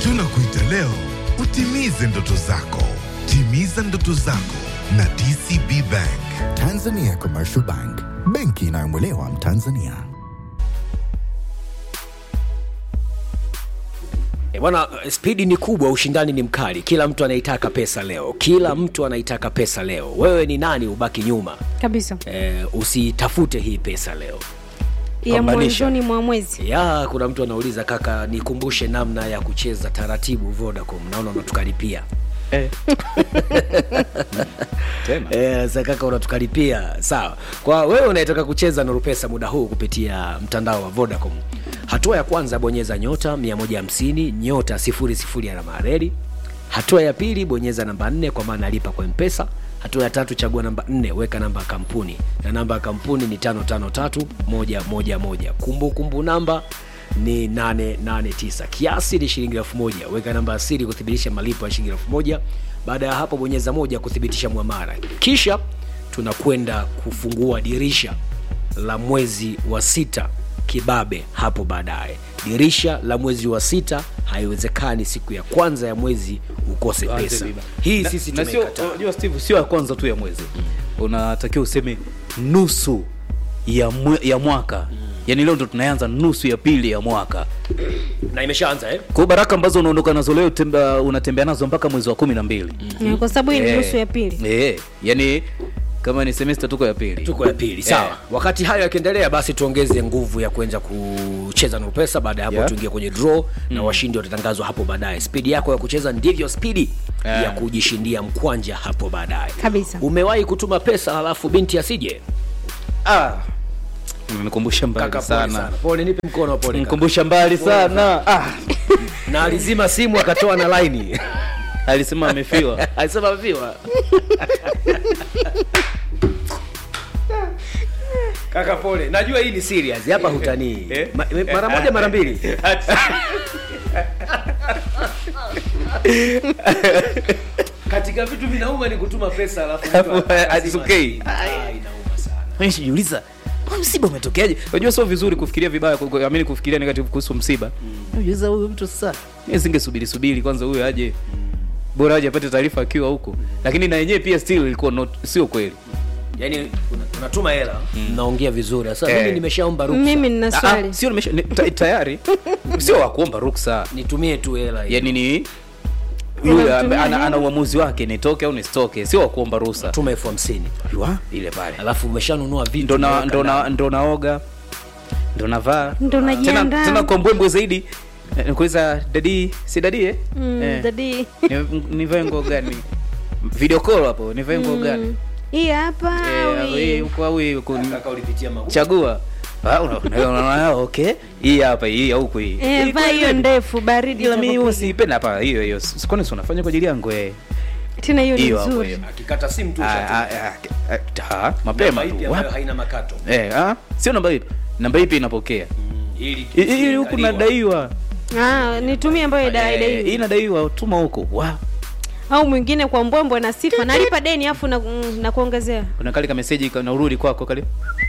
Tunakuita leo utimize ndoto zako. Timiza ndoto zako na DCB Bank. Tanzania Commercial Bank, benki inayomwelewa Mtanzania. E bwana, spidi ni kubwa, ushindani ni mkali, kila mtu anaitaka pesa leo, kila mtu anaitaka pesa leo. Wewe ni nani ubaki nyuma? kabisa E, usitafute hii pesa leo. ya Pambanisha. mwanzoni mwa mwezi Ya, kuna mtu anauliza kaka, nikumbushe namna ya kucheza taratibu Vodacom, naona unatukaripia Eh. Tena. Eh, sasa kaka unatukaripia sawa. Kwa wewe unayetaka kucheza Nuru Pesa muda huu kupitia mtandao wa Vodacom, hatua ya kwanza bonyeza nyota 150 nyota 00 alama ya reli. Hatua ya pili bonyeza namba 4 kwa maana lipa kwa Mpesa. Hatua ya tatu chagua namba 4 weka namba ya kampuni na namba ya kampuni ni 553111. Kumbukumbu namba ni 889 kiasi ni shilingi elfu moja weka namba ya siri kuthibitisha malipo ya shilingi elfu moja baada ya hapo bonyeza moja kuthibitisha mwamara kisha tunakwenda kufungua dirisha la mwezi wa sita kibabe hapo baadaye dirisha la mwezi wa sita haiwezekani siku ya kwanza ya mwezi ukose Tuanze pesa riba. hii Na- sisi na sio tumeikataa unajua Steve sio ya kwanza tu ya mwezi unatakiwa useme nusu ya, mwe, ya mwaka yaani leo ndo tunaanza nusu ya pili ya mwaka na imeshaanza eh? kwa hiyo baraka ambazo unaondoka nazo leo temba, unatembea nazo mpaka mwezi wa kumi na mbili Eh, kwa sababu hii ni Eh, nusu ya pili eh, yani kama ni semester tuko ya pili tuko ya pili sawa Eh. wakati hayo yakiendelea basi tuongeze nguvu ya kuenza kucheza na pesa baada ya hapo Yeah. tuingie kwenye draw na washindi watatangazwa hapo baadaye spidi yako ya kucheza ndivyo spidi Eh. ya kujishindia mkwanja hapo baadaye Kabisa. umewahi kutuma pesa halafu binti asije ah, nikumbusha mbali kaka pole sana sana pole nipe mkono pole kaka. nikumbusha mbali sana ah, na alizima simu akatoa na laini alisema amefiwa alisema viwa kaka pole najua hii ni serious hapa hutanii Eh? Ma, mara moja mara mbili katika vitu vinauma ni kutuma pesa alafu mtu Alafu, akazima hazitokei. simu. Ah, inauma sana nishijiuliza "Mbona msiba umetokeaje unajua sio vizuri kufikiria vibaya ku- ku- amini kufikiria negative kuhusu msiba najiuliza huyu mtu sasa mimi singesubiri subiri kwanza huyu aje bora aje apate taarifa akiwa huko lakini na yenyewe pia still ilikuwa not, sio kweli yani una- unatuma hela mnaongea vizuri sasa Eh. mimi nimeshaomba ruksa mimi nina Ah, swali ah, sio nimesha ni, ta, tayari sio wa kuomba ruksa nitumie tu hela hiyo. yani ni yule Unamtumia ambaye ana, hela? ana uamuzi wake nitoke au nisitoke sio wa kuomba ruhusa tuma elfu hamsini Yua, ile pale alafu umeshanunua vitu ndo na umeweka ndo na ndani. ndo naoga ndo navaa Ndo tena najiandaa. tena kwa mbwembwe zaidi eh, nikuuliza dadi si dadi eh? Mm, Eh, dadi ni- nivae nguo gani video call hapo nivae nguo gani hii hapa Eh, au hii hii? huko au hii huko Kaka ulipitia magumu. chagua Ah, una- una- unaona okay hii hapa hii au huko hii Eh, Hii vaa hiyo kweli. ndefu baridi ila mimi huwa itapokuja. siipenda hapa hiyo hiyo sikoni si unafanya kwa ajili yangu eh tena hiyo ni hiyo hapo nzuri hiyo akikata simu tu Ah, ushatuma. ah, ah, ah, ah, mapema Namba ipi tu ambayo Wapi? haina makato eh ah sio namba ipi namba ipi inapokea ili I- ili huku nadaiwa ah, nitumie ambayo Eh, idai hii nadaiwa tuma huko wa au mwingine kwa mbwembwe na sifa nalipa deni afu na, mm, na kuongezea kuna kale ka message kanarudi kwako kale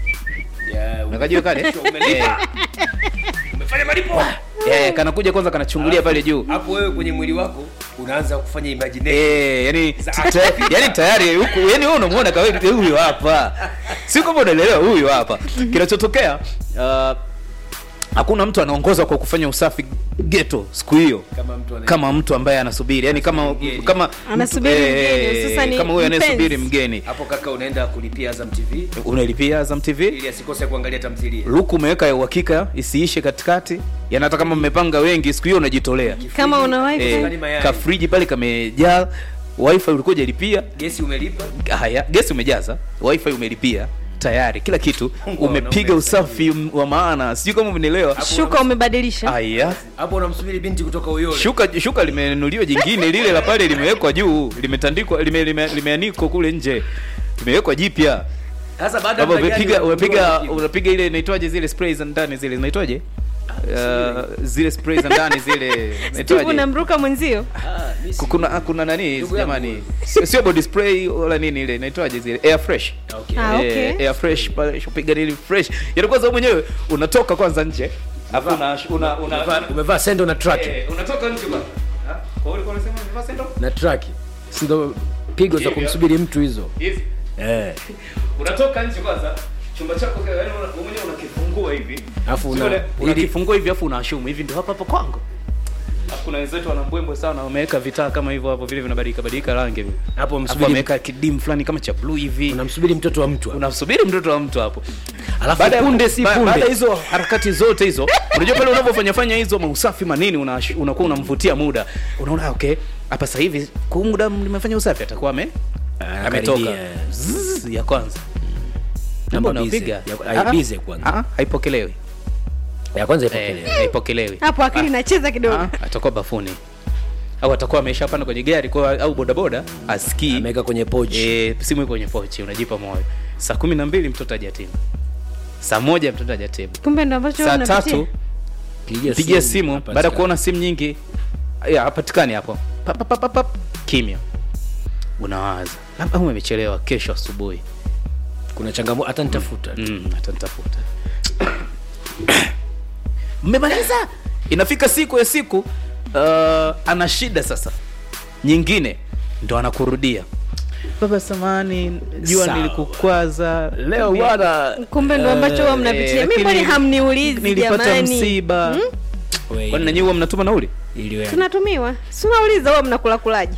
Yeah, unakajua kale Umelipa. umefanya malipo eh kanakuja kwanza kanachungulia pale juu hapo wewe kwenye mwili wako unaanza kufanya imagination Eh, yani Za- ta- yani tayari huku yani wewe unamuona kawaida huyu hapa si kama unaelewa huyu hapa kinachotokea uh, hakuna mtu anaongoza kwa kufanya usafi geto siku hiyo kama mtu ana kama mtu ambaye anasubiri yani kama Mgeni. kama Anasubiri mtu- mgeni, eh, sasa ni kama huyo anayesubiri mpenzi. mgeni hapo kaka unaenda kulipia Azam TV unailipia Azam TV ili asikose kuangalia tamthilia luku umeweka ya uhakika isiishe katikati yani hata kama mmepanga wengi siku hiyo unajitolea kama una wifi eh, Ndani mayai. kafriji pale kamejaa wifi ulikuwa hujalipia gesi umelipa haya gesi umejaza wifi umelipia tayari kila kitu Mungu umepiga wanaume usafi wa maana sijui kama umenielewa shuka umebadilisha haya hapo unamsubiri binti kutoka Uyole shuka shuka limenunuliwa jingine lile la pale limewekwa juu limetandikwa lime, lime, limeanikwa kule nje limewekwa jipya sasa baada ya baba muda gani umepiga umepiga unajua unapiga ile inaitwaje zile spray za ndani zile zinaitwaje Uh, zile spray za ndani zile Steve inaitwaje unamruka mwenzio Ah, mimi si- kuna kuna nani Ndugu yangu. jamani sio sio body spray wala nini ile inaitwaje zile air fresh Okay. Ah, okay. Eh, air fresh pale upiga nini fresh yaani kwanza wewe mwenyewe unatoka kwanza nje alafu una una, una Umevaa- umevaa sendo na track eh, unatoka nje bwana na traki sindo pigo za kumsubiri mtu hizo hivi eh. unatoka nje kwanza chumba chako kwa- yaani una- wewe mwenyewe unakifungua hivi Alafu una- Sio ile- ili- unakifungua hivi afu unaashumu hivi ndio hapa hapa kwangu Alafu kuna wenzetu wana mbwembwe sana wameweka vitaa kama hivyo hapo vile vinabadilika badilika rangi hivi hapo Alafu msubiri wameweka kidimu fulani kama cha blue hivi unamsubiri mtoto wa mtu hapo. unamsubiri mtoto wa mtu hapo Alafu Baada ya- punde si ba- punde. baada ya hizo harakati zote hizo unajua pale unavyofanya fanya hizo mausafi manini unash- unakuwa unamvutia muda unaona okay hapa sasa hivi kwa muda nimefanya usafi atakuwa ame Ah, ametoka karibia. Zzz, ya kwanza Namba Namba busy. unapiga Ya- Ah, busy kwanza. ah, haipokelewi ya kwanza Eh, ipokelewe haipokelewi hapo akili inacheza kidogo Ah, atakuwa bafuni au atakuwa ameshapanda kwenye gari kwa au bodaboda asikii ameweka kwenye pochi e, simu iko kwenye pochi unajipa moyo saa kumi na mbili mtoto hajatimu saa moja mtoto hajatimu kumbe ndo ambacho saa unapitia. tatu pigia pigia simu hapatikani. baada ya kuona simu nyingi ya hapatikani hapo Pap, pap, pap, pap, kimya unawaza labda huyu amechelewa kesho asubuhi kuna changamoto hata nitafuta mm, atanitafuta mmemaliza inafika siku ya siku uh, ana shida sasa nyingine ndo anakurudia baba samani jua Sawa. nilikukwaza leo bwana kumbe ndo ambacho huwa mnapitia Eh, mi mbona lakini hamniulizi nilipata jamani msiba we, kwani nanyi huwa mnatuma nauli ili- tunatumiwa si unauliza huwa mnakula kulaji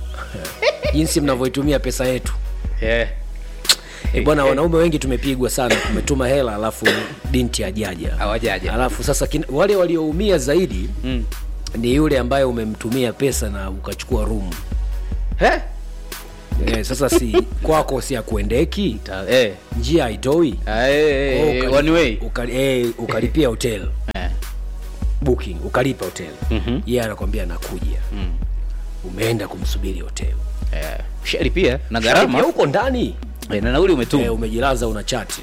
jinsi mnavyoitumia pesa yetu yeah. e, bwana wanaume wengi tumepigwa sana tumetuma hela alafu binti ajaja Hawajaja. alafu sasa kin, wale walioumia zaidi mm. ni yule ambaye umemtumia pesa na ukachukua rumu He? e, sasa si kwako si akuendeki Ta- eh. njia haitoi Ah, eh, eh, Kwa eh, ukali- one way ukali- eh, ukalipia hotel Eh. booking ukalipa hotel Mhm. yeye anakwambia nakuja Mm. umeenda kumsubiri hotel Eh, ushalipia na Sharipia gharama huko ndani eh, na nauli umetuma e, umejilaza una chati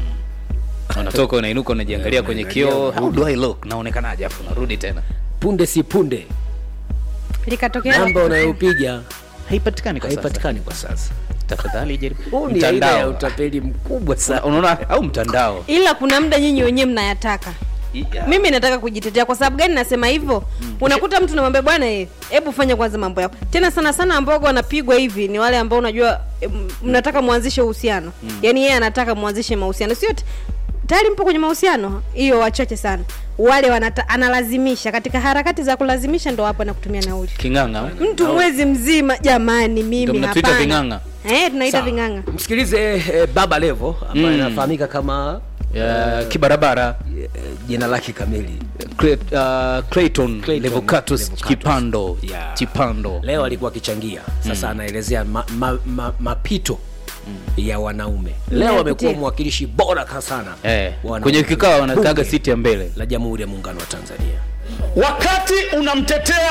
unatoka unainuka unajiangalia Eh, kwenye unaangalia, kioo unarudi. how do i look naonekanaje afu unarudi tena punde si punde likatokea namba unayopiga haipatikani kwa sasa haipatikani kwa sasa tafadhali jaribu huu ni aina ya mtandao utapeli mkubwa Una- sana unaona au mtandao ila kuna muda nyinyi wenyewe mnayataka Yeah. mimi nataka kujitetea kwa sababu gani nasema hivyo unakuta mtu namwambia bwana eh, hebu fanya kwanza mambo yako tena sana sana ambao wanapigwa hivi ni wale ambao unajua eh, m- mnataka mwanzishe uhusiano yaani yeye anataka mwanzishe mahusiano sio t- tayari mpo kwenye mahusiano hiyo wachache sana wale wanata, analazimisha katika harakati za kulazimisha ndo hapo anakutumia nauli king'ang'a mtu mwezi mzima jamani Ndo mimi mnatuita hapana ving'ang'a? eh tunaita Sawa. ving'ang'a msikilize eh, baba levo ambaye Mm. anafahamika kama Ya, kibarabara eh, jina lake kamili Cre- uh, Clayton Clayton Levocatus Levocatus. Chipando Yeah. Chipando leo alikuwa akichangia sasa anaelezea ma, ma, ma, mapito ya wanaume leo Napitia. amekuwa mwakilishi bora ka sana eh, wa wanaume. kwenye kikao wanataga Bunge siti ya mbele la jamhuri ya muungano wa tanzania wakati unamtetea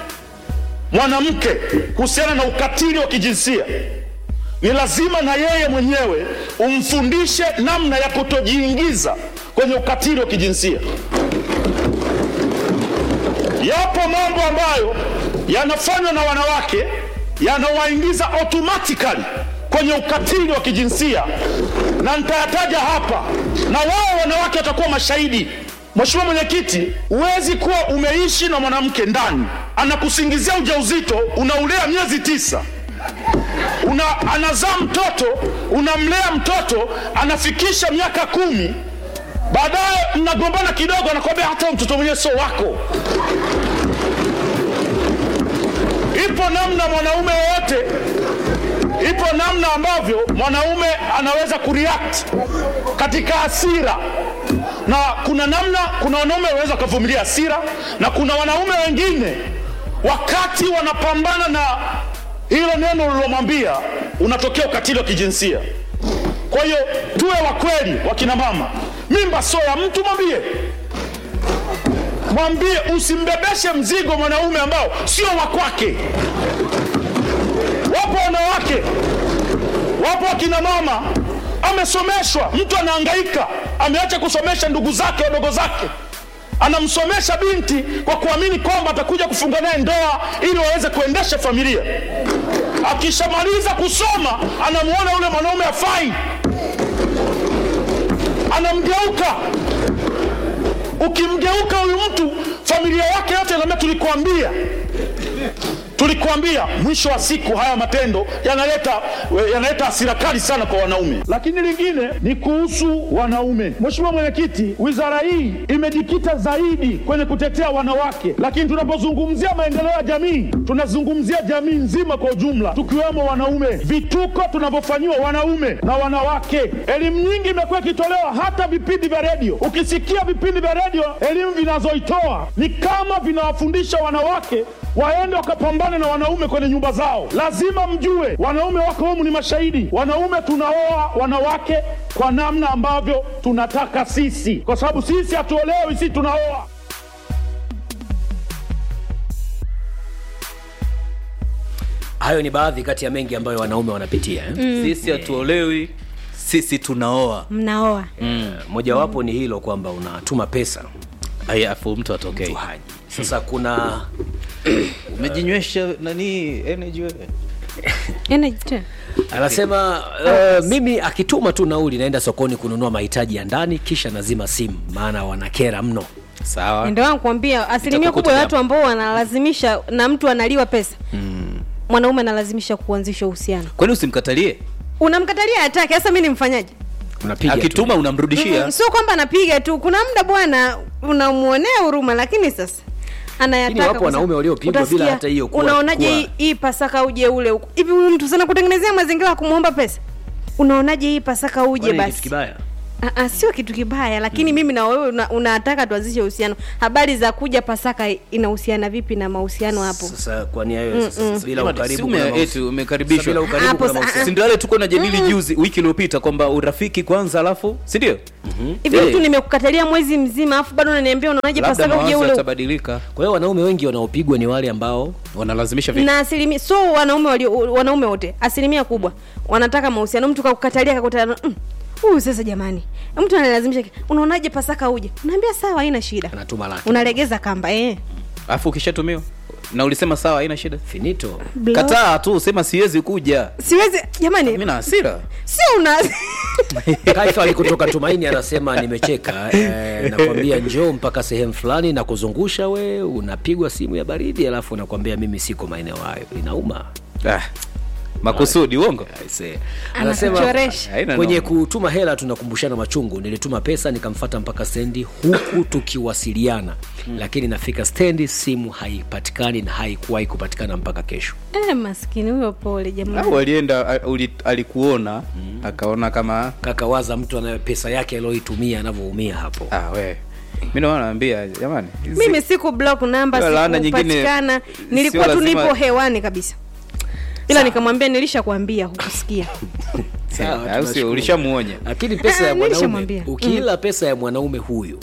mwanamke kuhusiana na ukatili wa kijinsia ni lazima na yeye mwenyewe umfundishe namna ya kutojiingiza kwenye ukatili wa kijinsia yapo mambo ambayo yanafanywa na wanawake yanawaingiza automatically kwenye ukatili wa kijinsia na nitayataja hapa na wao wanawake watakuwa mashahidi Mheshimiwa Mwenyekiti, huwezi kuwa umeishi na mwanamke ndani, anakusingizia ujauzito, unaulea miezi tisa, una, anazaa mtoto, unamlea mtoto, anafikisha miaka kumi, baadaye mnagombana kidogo, anakwambia hata huyu mtoto mwenyewe sio wako. Ipo namna mwanaume wowote, ipo namna ambavyo mwanaume anaweza kureact katika hasira na kuna namna, kuna wanaume wanaweza wakavumilia hasira, na kuna wanaume wengine wakati wanapambana na hilo neno ulilomwambia, unatokea ukatili wa kijinsia. Kwa hiyo tuwe wa kweli, wakina mama, mimba sio ya mtu, mwambie mwambie, usimbebeshe mzigo mwanaume ambao sio wa kwake. Wapo wanawake, wapo wakina mama amesomeshwa, mtu anahangaika, ameacha kusomesha ndugu zake wadogo zake, anamsomesha binti kwa kuamini kwamba atakuja kufunga naye ndoa ili waweze kuendesha familia. Akishamaliza kusoma, anamuona yule mwanaume afai, anamgeuka. Ukimgeuka huyu mtu, familia yake yote inaambia tulikuambia, Tulikuambia mwisho wa siku haya matendo yanaleta yanaleta hasira kali sana kwa wanaume. Lakini lingine ni kuhusu wanaume. Mheshimiwa Mwenyekiti, wizara hii imejikita zaidi kwenye kutetea wanawake, lakini tunapozungumzia maendeleo ya jamii tunazungumzia jamii nzima kwa ujumla, tukiwemo wanaume, vituko tunavyofanyiwa wanaume na wanawake. Elimu nyingi imekuwa ikitolewa hata vipindi vya redio. Ukisikia vipindi vya redio, elimu vinazoitoa ni kama vinawafundisha wanawake waende wakapambane na wanaume kwenye nyumba zao. Lazima mjue wanaume wako humu ni mashahidi. Wanaume tunaoa wanawake kwa namna ambavyo tunataka sisi, kwa sababu sisi hatuolewi, sisi tunaoa. hayo ni baadhi kati ya mengi ambayo wanaume wanapitia eh? sisi hatuolewi sisi tunaoa mnaoa mm. mojawapo ni hilo kwamba unatuma pesa Aya, afu mtu atokei mtu haji sasa kuna umejinywesha nani energy wewe Energy tena. anasema uh, mimi akituma tu nauli naenda sokoni kununua mahitaji ya ndani kisha nazima simu maana wanakera mno sawa ndio wangu kuambia asilimia Itakukuta kubwa ya jambo. watu ambao wanalazimisha na mtu analiwa pesa mwanaume analazimisha kuanzisha uhusiano kwani usimkatalie unamkatalia hataki sasa mi nimfanyaje unapiga tu. akituma unamrudishia Mm, sio kwamba anapiga tu kuna muda bwana unamwonea huruma lakini sasa anayataka Lakini wapo kwa wanaume sababu- waliopigwa bila utasikia, hata hiyo kuwa- unaonaje kuwa- hii- hii pasaka uje ule huku hivi huyu mtu sana kutengenezea mazingira ya kumwomba pesa unaonaje hii pasaka uje Kwani ni kitu basi kibaya Ah, ah, sio kitu kibaya lakini mimi na wewe una- unataka tuanzishe uhusiano habari za kuja pasaka inahusiana vipi na mahusiano hapo sasa kwa nia hiyo sasa bila Jamani, ukaribu si kuna ume- mahusi- eti umekaribishwa. Sasa bila ukaribu Hapo kuna sa- mahusiano. si ndio yale tuko na jadili juzi wiki iliyopita kwamba urafiki kwanza alafu si ndio hivi Eh. mtu nimekukatalia mwezi mzima afu bado unaniambia unaonaje labda pasaka uje mawazo ule huku? yatabadilika kwa hiyo wanaume wengi wanaopigwa ni wale ambao wanalazimisha vitu na asilimia so wanaume walio wanaume wote asilimia kubwa wanataka mahusiano mtu kakukatalia kakutana mm, huyu sasa jamani mtu analazimisha unaonaje pasaka uje unaambia sawa haina shida anatuma laki unalegeza kamba eh. alafu ukishatumiwa na ulisema sawa haina shida finito Block. kataa tu sema siwezi kuja siwezi jamani mi na hasira sio una kaifa alikutoka tumaini anasema nimecheka eh, nakwambia njoo mpaka sehemu fulani na kuzungusha we unapigwa simu ya baridi alafu unakwambia mimi siko maeneo hayo inauma ah, makusudi uongo Aise. anasema Anakuchoresha. Haina kwenye noma. kutuma hela tunakumbushana machungu nilituma pesa nikamfata mpaka stendi huku tukiwasiliana lakini nafika stendi simu haipatikani na haikuwahi kupatikana mpaka kesho eh, maskini huyo pole jamani au alienda a- uli- alikuona akaona kama kaka waza mtu anaye pesa yake aliyoitumia anavyoumia hapo ah, we mi naona naambia jamani hizi- mimi siku block namba Hiyo laana nyingine sikupatikana sio nilikuwa tu lazima- nipo hewani kabisa ila nikamwambia nilishakwambia hukusikia Sawa, au sio tunashukuru. ulishamuonya lakini pesa Ah, ya mwanaume nilishamwambia. ukiila pesa ya mwanaume huyu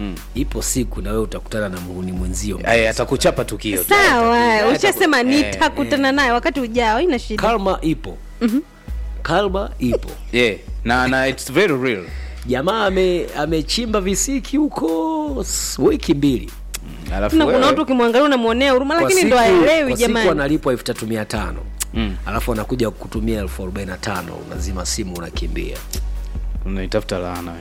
ipo siku na wewe utakutana na muhuni mwenzio Aya, atakuchapa tukio tu. sawa ushasema eh, nitakutana naye wakati ujao ina shida kalma ipo kalma ipo yeah. na na it's very real jamaa ame- amechimba visiki huko s- wiki mbili alafu na kuna wewe- watu ukimwangalia unamwonea huruma Kwa lakini siku- ndo aelewi kwa siku jamani analipwa elfu tatu mia tano alafu anakuja kutumia elfu arobaini na tano unazima simu unakimbia unaitafuta laana we.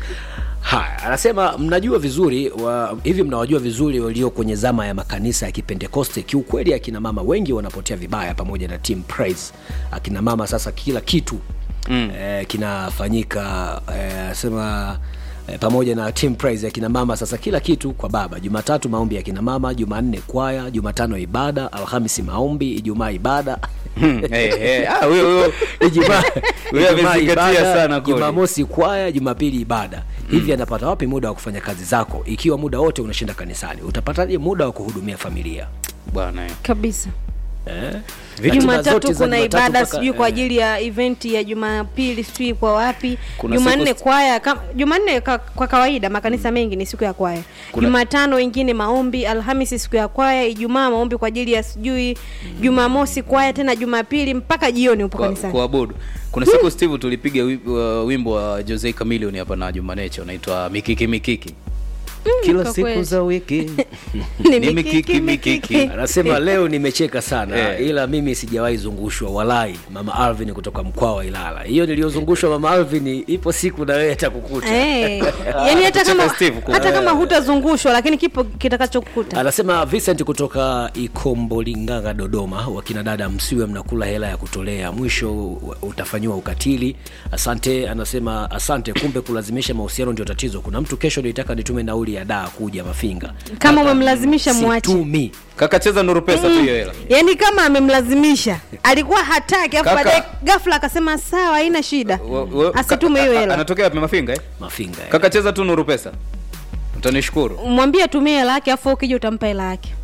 haya anasema mnajua vizuri wa, hivi mnawajua vizuri walio kwenye zama ya makanisa ya kipentekoste kiukweli akina mama wengi wanapotea vibaya pamoja na team praise akina mama sasa kila kitu mm. eh, kinafanyika eh, anasema eh, pamoja na team praise akina mama sasa kila kitu kwa baba jumatatu maombi ya kina mama jumanne kwaya jumatano ibada alhamisi maombi ijumaa ibada Hmm, eh, eh. Ah, huyo huyo Ijumaa Wewe Ijumaa amezingatia ibada, sana kweli. Jumamosi kwaya, Jumapili ibada. Hivi anapata wapi muda wa kufanya kazi zako ikiwa muda wote unashinda kanisani? Utapataje muda wa kuhudumia familia? bwana eh. kabisa Eh? Ratiba jumatatu zote za kuna Jumatatu ibada mpaka- sijui kwa eh. ajili ya eventi ya jumapili sijui kwa wapi Kuna jumanne siku- kwaya kam- jumanne ka, kwa kawaida makanisa mengi ni siku ya kwaya Kuna- jumatano wengine maombi alhamisi siku ya kwaya ijumaa maombi kwa ajili ya sijui jumamosi kwaya tena jumapili mpaka jioni upo kwa, kanisani kuabudu kuna siku steve tulipiga wi- wa- wimbo wa jose camilion hapa na jumaneche unaitwa mikiki mikiki kila kwa siku kweli. za wiki Ni Ni mikiki, mikiki. anasema leo nimecheka sana Eh. ila mimi sijawahi zungushwa walai mama alvin kutoka mkoa wa ilala hiyo niliyozungushwa mama alvin ipo siku na wewe atakukuta Eh, yaani hata kama Steve ku- hata kama hutazungushwa lakini kipo kitakachokukuta anasema vincent kutoka ikombolinganga dodoma wakina dada msiwe mnakula hela ya kutolea mwisho utafanyiwa ukatili asante anasema asante kumbe kulazimisha mahusiano ndio tatizo kuna mtu kesho nilitaka nitume nauli ya daa kuja mafinga Kama umemlazimisha muache. situmi kakacheza nuru pesa tu hiyo hela yaani kama amemlazimisha alikuwa hataki afu Kaka. baadaye ghafla akasema sawa haina shida Wa- wa- asitume hiyo ka- a- hela anatokea wapi mafinga eh? mafinga eh. kakacheza tu nuru pesa utanishukuru mwambie atumie hela yake afu ukija utampa hela yake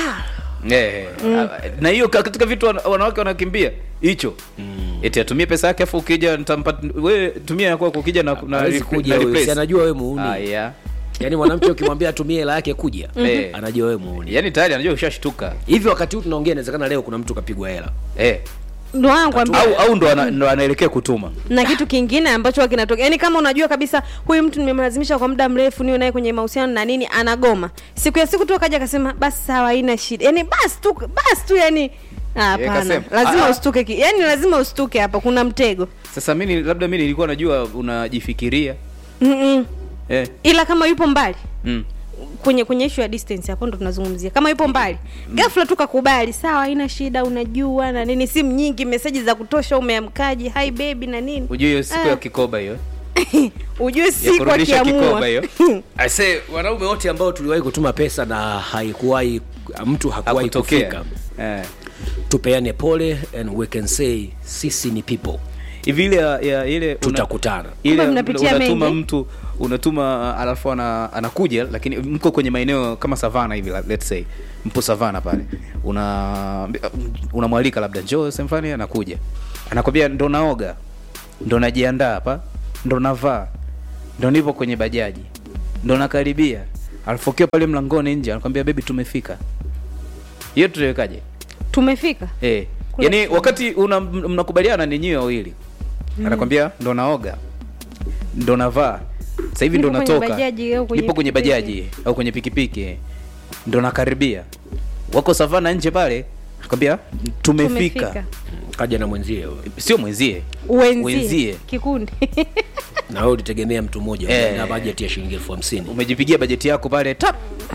Eh, eh. na hiyo ka- katika vitu wana- wanawake wanakimbia hicho eti atumie pesa yake afu ukija nitampa we tumia yako ukija na, na, Hawezi na kuja huyo, replace. si anajua wewe muuni Ah, yeah. yaani mwanamke ukimwambia atumie hela yake kuja Eh. anajua wewe muuni yaani tayari anajua ushashtuka hivi wakati huu tunaongea inawezekana leo kuna mtu kapigwa hela eh. ndo wangu ambia au, au ndo, ana, ndo anaelekea kutuma na kitu kingine ambacho huwa kinatokea yaani kama unajua kabisa huyu mtu nimemlazimisha kwa muda mrefu niwe naye kwenye mahusiano na nini anagoma siku ya siku tu akaja akasema basi sawa haina shida yaani basi tu basi tu yani Ah, hapana kasema. lazima Ah, ah. ustuke ki- yaani lazima ustuke hapa kuna mtego sasa mimi labda mi nilikuwa najua unajifikiria Mm-mm. eh. ila kama yupo mbali mm. kwenye kwenye issue ya distance hapo ndo tunazungumzia kama yupo mbali ghafla tu kakubali sawa haina shida unajua na nini simu nyingi meseji za kutosha umeamkaji hi baby na nini ujue hiyo siku Ah. ya kikoba hiyo ujue siku kurudisha akiamua kikoba hiyo. Aise, wanaume wote ambao tuliwahi kutuma pesa na haikuwahi mtu hakuwahi hakutokea kufika eh. tupeane pole and we can say sisi ni people hivi ile ya, ya ile una- tutakutana ile Kumbe mnapitia unatuma mengi. mtu unatuma uh, alafu ana, anakuja lakini mko kwenye maeneo kama savana hivi la- let's say mpo savana pale una unamwalika labda njoo semfani anakuja anakwambia ndo naoga ndo najiandaa hapa ndo navaa ndo nipo kwenye bajaji ndo nakaribia alafu ukiwa pale mlangoni nje anakwambia bebi tumefika hiyo tutawekaje tumefika Eh. Kule Yaani chini. wakati una, m- mnakubaliana ni nyinyi wawili. Anakwambia ndo naoga. Ndo navaa. Sasa hivi ndo Nipo kwenye natoka. bajaji au kwenye Nipo kwenye pikipiki. bajaji au kwenye pikipiki. Ndo nakaribia. Wako savana nje pale. Anakwambia tumefika. tumefika kaja na mwenzie huyo. Sio mwenzie. wenzie, Wenzie. kikundi na wewe ulitegemea mtu mmoja Eh. na bajeti ya shilingi elfu hamsini Umejipigia bajeti yako pale tap.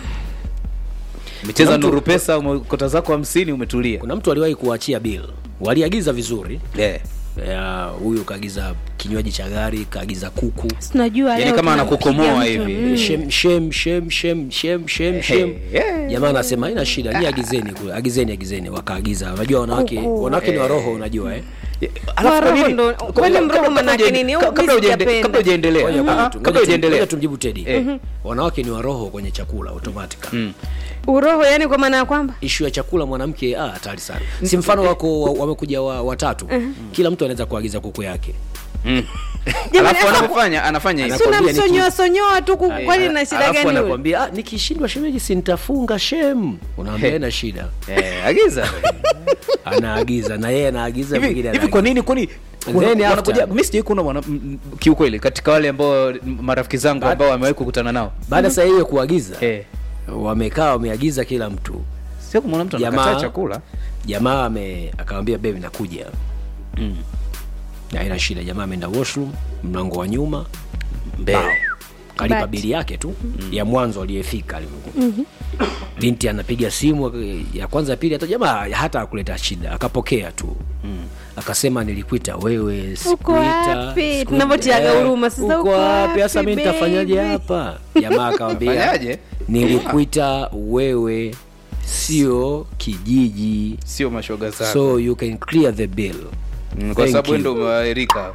Umecheza Kuna mtu- nuru pesa umekota zako 50 umetulia. kuna mtu aliwahi kuachia bill waliagiza vizuri Eh. Ya, huyu kaagiza kinywaji cha gari kaagiza kuku tunajua Yaani leo kama tunampiga anakukomoa mtu. hivi. Mm. shem shem shem shem shem shem shem Hey, jamaa anasema haina shida ni agizeni kule agizeni agizeni wakaagiza unajua wanawake Kuku. wanawake ni waroho unajua eh Alafu kwa roho nini- ndo- kabla- kwani kabla- mroho kabla manake hujaende- nini? Au kabla mimi hujaende- sijapenda. kabla hujaendelea Ngoja Ah, ah, tu- kabla ngoja tu- hujaendelea ngoja tumjibu tedi Eh. wanawake ni waroho kwenye chakula automatic Mm. uroho yani kwa maana ya kwamba ishu ya chakula mwanamke ah, hatari sana si mfano wako wa- wamekuja wa, watatu kila mtu anaweza kuagiza kuku yake Mm. Jamani, alafu sasa- anapofanya anafanya hivi si Anakwambia ni unamsonyoa sonyoa tu kuku kwani na shida Alafu gani yule? anakwambia ah, nikishindwa shemeji sintafunga shem unaambia He. ina shida Eh, agiza anaagiza na yeye anaagiza hivi mwingine hivi kwa anaagiza. nini kwani And wana- then after- wanakuja mimi sijai kuona wana- m- m- kiukweli katika wale ambao m- marafiki zangu ambao wamewahi kukutana nao baada saa hiyo kuagiza eh wamekaa wameagiza kila mtu sio kumwona mtu Jamaa- anakataa chakula jamaa ame akamwambia bebi nakuja Mm. Na haina shida jamaa ameenda washroom mlango wa nyuma mbele kalipa But- bili yake tu ya mwanzo aliyefika alivyokuwa binti anapiga simu ya kwanza ya pili hata jamaa hata akuleta shida akapokea tu akasema nilikuita wewe Uko sikuita, wapi? sikuita. Tunavyotiaga Eh, huruma, sasa uko uko wapi sasa wapi, mi nitafanyaje baby? hapa jamaa akamwambia Fanyaje? nilikuita wewe sio kijiji sio mashoga zako so you can clear the bill Mm, kwa Thank sababu you. ndo umewaerika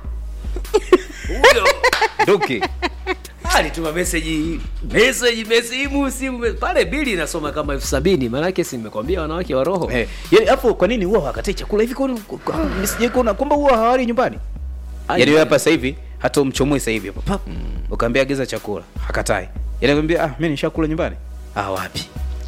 nduki alituma meseji meseji simu simu me- pale bili inasoma kama elfu sabini maanake si nimekwambia wanawake wa roho eh, yani afu kwa nini huwa hawakatai chakula hivi kwani sijai kuona kwamba huwa hawali nyumbani Ai, yani wewe hapa sasa hivi hata umchomoe sasa hivi hapo pap ukaambia agiza chakula hakatai yani akwambia ah mimi nishakula nyumbani ah wapi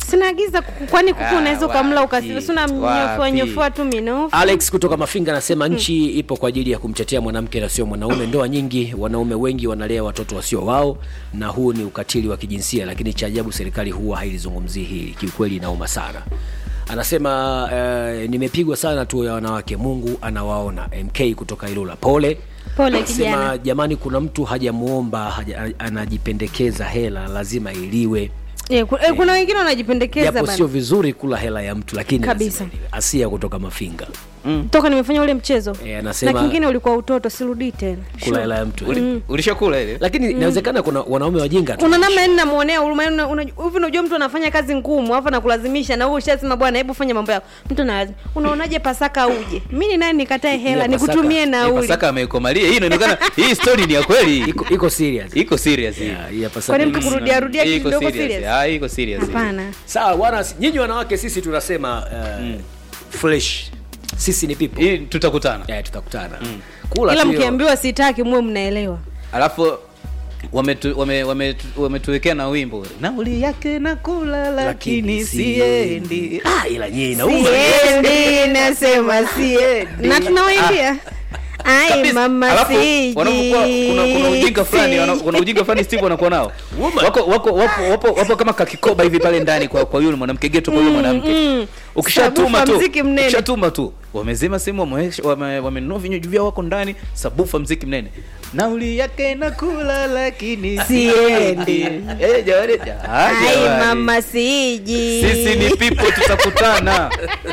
sinaagiza kuku kwani kuku Ah, unaweza ukamla wapi, ukasila sina mnyofoa wapi. nyofoa tu minofu alex kutoka mafinga anasema nchi ipo kwa ajili ya kumtetea mwanamke na sio mwanaume ndoa nyingi wanaume wengi wanalea watoto wasio wao na huu ni ukatili wa kijinsia lakini cha ajabu serikali huwa hailizungumzii hili kiukweli inauma sana anasema eh, nimepigwa sana tu ya wanawake mungu anawaona mk kutoka ilula pole Pole, Anasema, kijana. jamani kuna mtu hajamuomba haja, anajipendekeza hela lazima iliwe Eh, ku- eh, kuna wengine wanajipendekeza japo bana. sio vizuri kula hela ya mtu lakini Kabisa. lazima iliwe. asia kutoka mafinga toka nimefanya ule mchezo Eh, anasema- na kingine ulikuwa utoto sirudii tena kula hela ya mtu Uli- ulishakula ile lakini inawezekana kuna wanaume wajinga tu una namna yani namwonea huruma yani una- una- hivi unajua mtu anafanya kazi ngumu alafu anakulazimisha na wewe ushasema bwana hebu fanya mambo yako mtu na unaonaje pasaka uje mi ni nani nikatae hela Ya Pasaka. nikutumie Hii nauli pasaka ameikomalia hii inaonekana hii story ni ya kweli iko, iko serious iko serious hii Yeah, hii ya Pasaka. kwani mtu kurudia rudia Hii kitu iko kidogo serious serious ah iko serious hii. hapana sawa bwana nyinyi wanawake sisi tunasema uh, fresh sisi ni people hii tutakutana yeah, tutakutana kula ila tu hiyo. mkiambiwa sitaki muwe mnaelewa alafu wametu- wame- wametu- wametuwekea na wimbo nauli yake nakula lakini siendi ah, ila nyinyi inauma siendi nasema siendi na tunawaimbia ai Kabisa. mama Alafu, siji wanapokuwa kuna, kuna ujinga fulani wana- kuna ujinga fulani Steve wanakuwa nao Woman. wako wako wapo, wapo, wapo kama kakikoba hivi pale ndani kwa kwa yule mwanamke geto kwa yule mwanamke ukishatuma Sabufa tu mziki mnene. ukishatuma tu wamezima simu wameweka- wame- wamenunua vinywaji vyao wako ndani sabufa mziki mnene nauli yake nakula lakini Siendi. eh jamani ah, ai jamani. mama siji sisi ni people tutakutana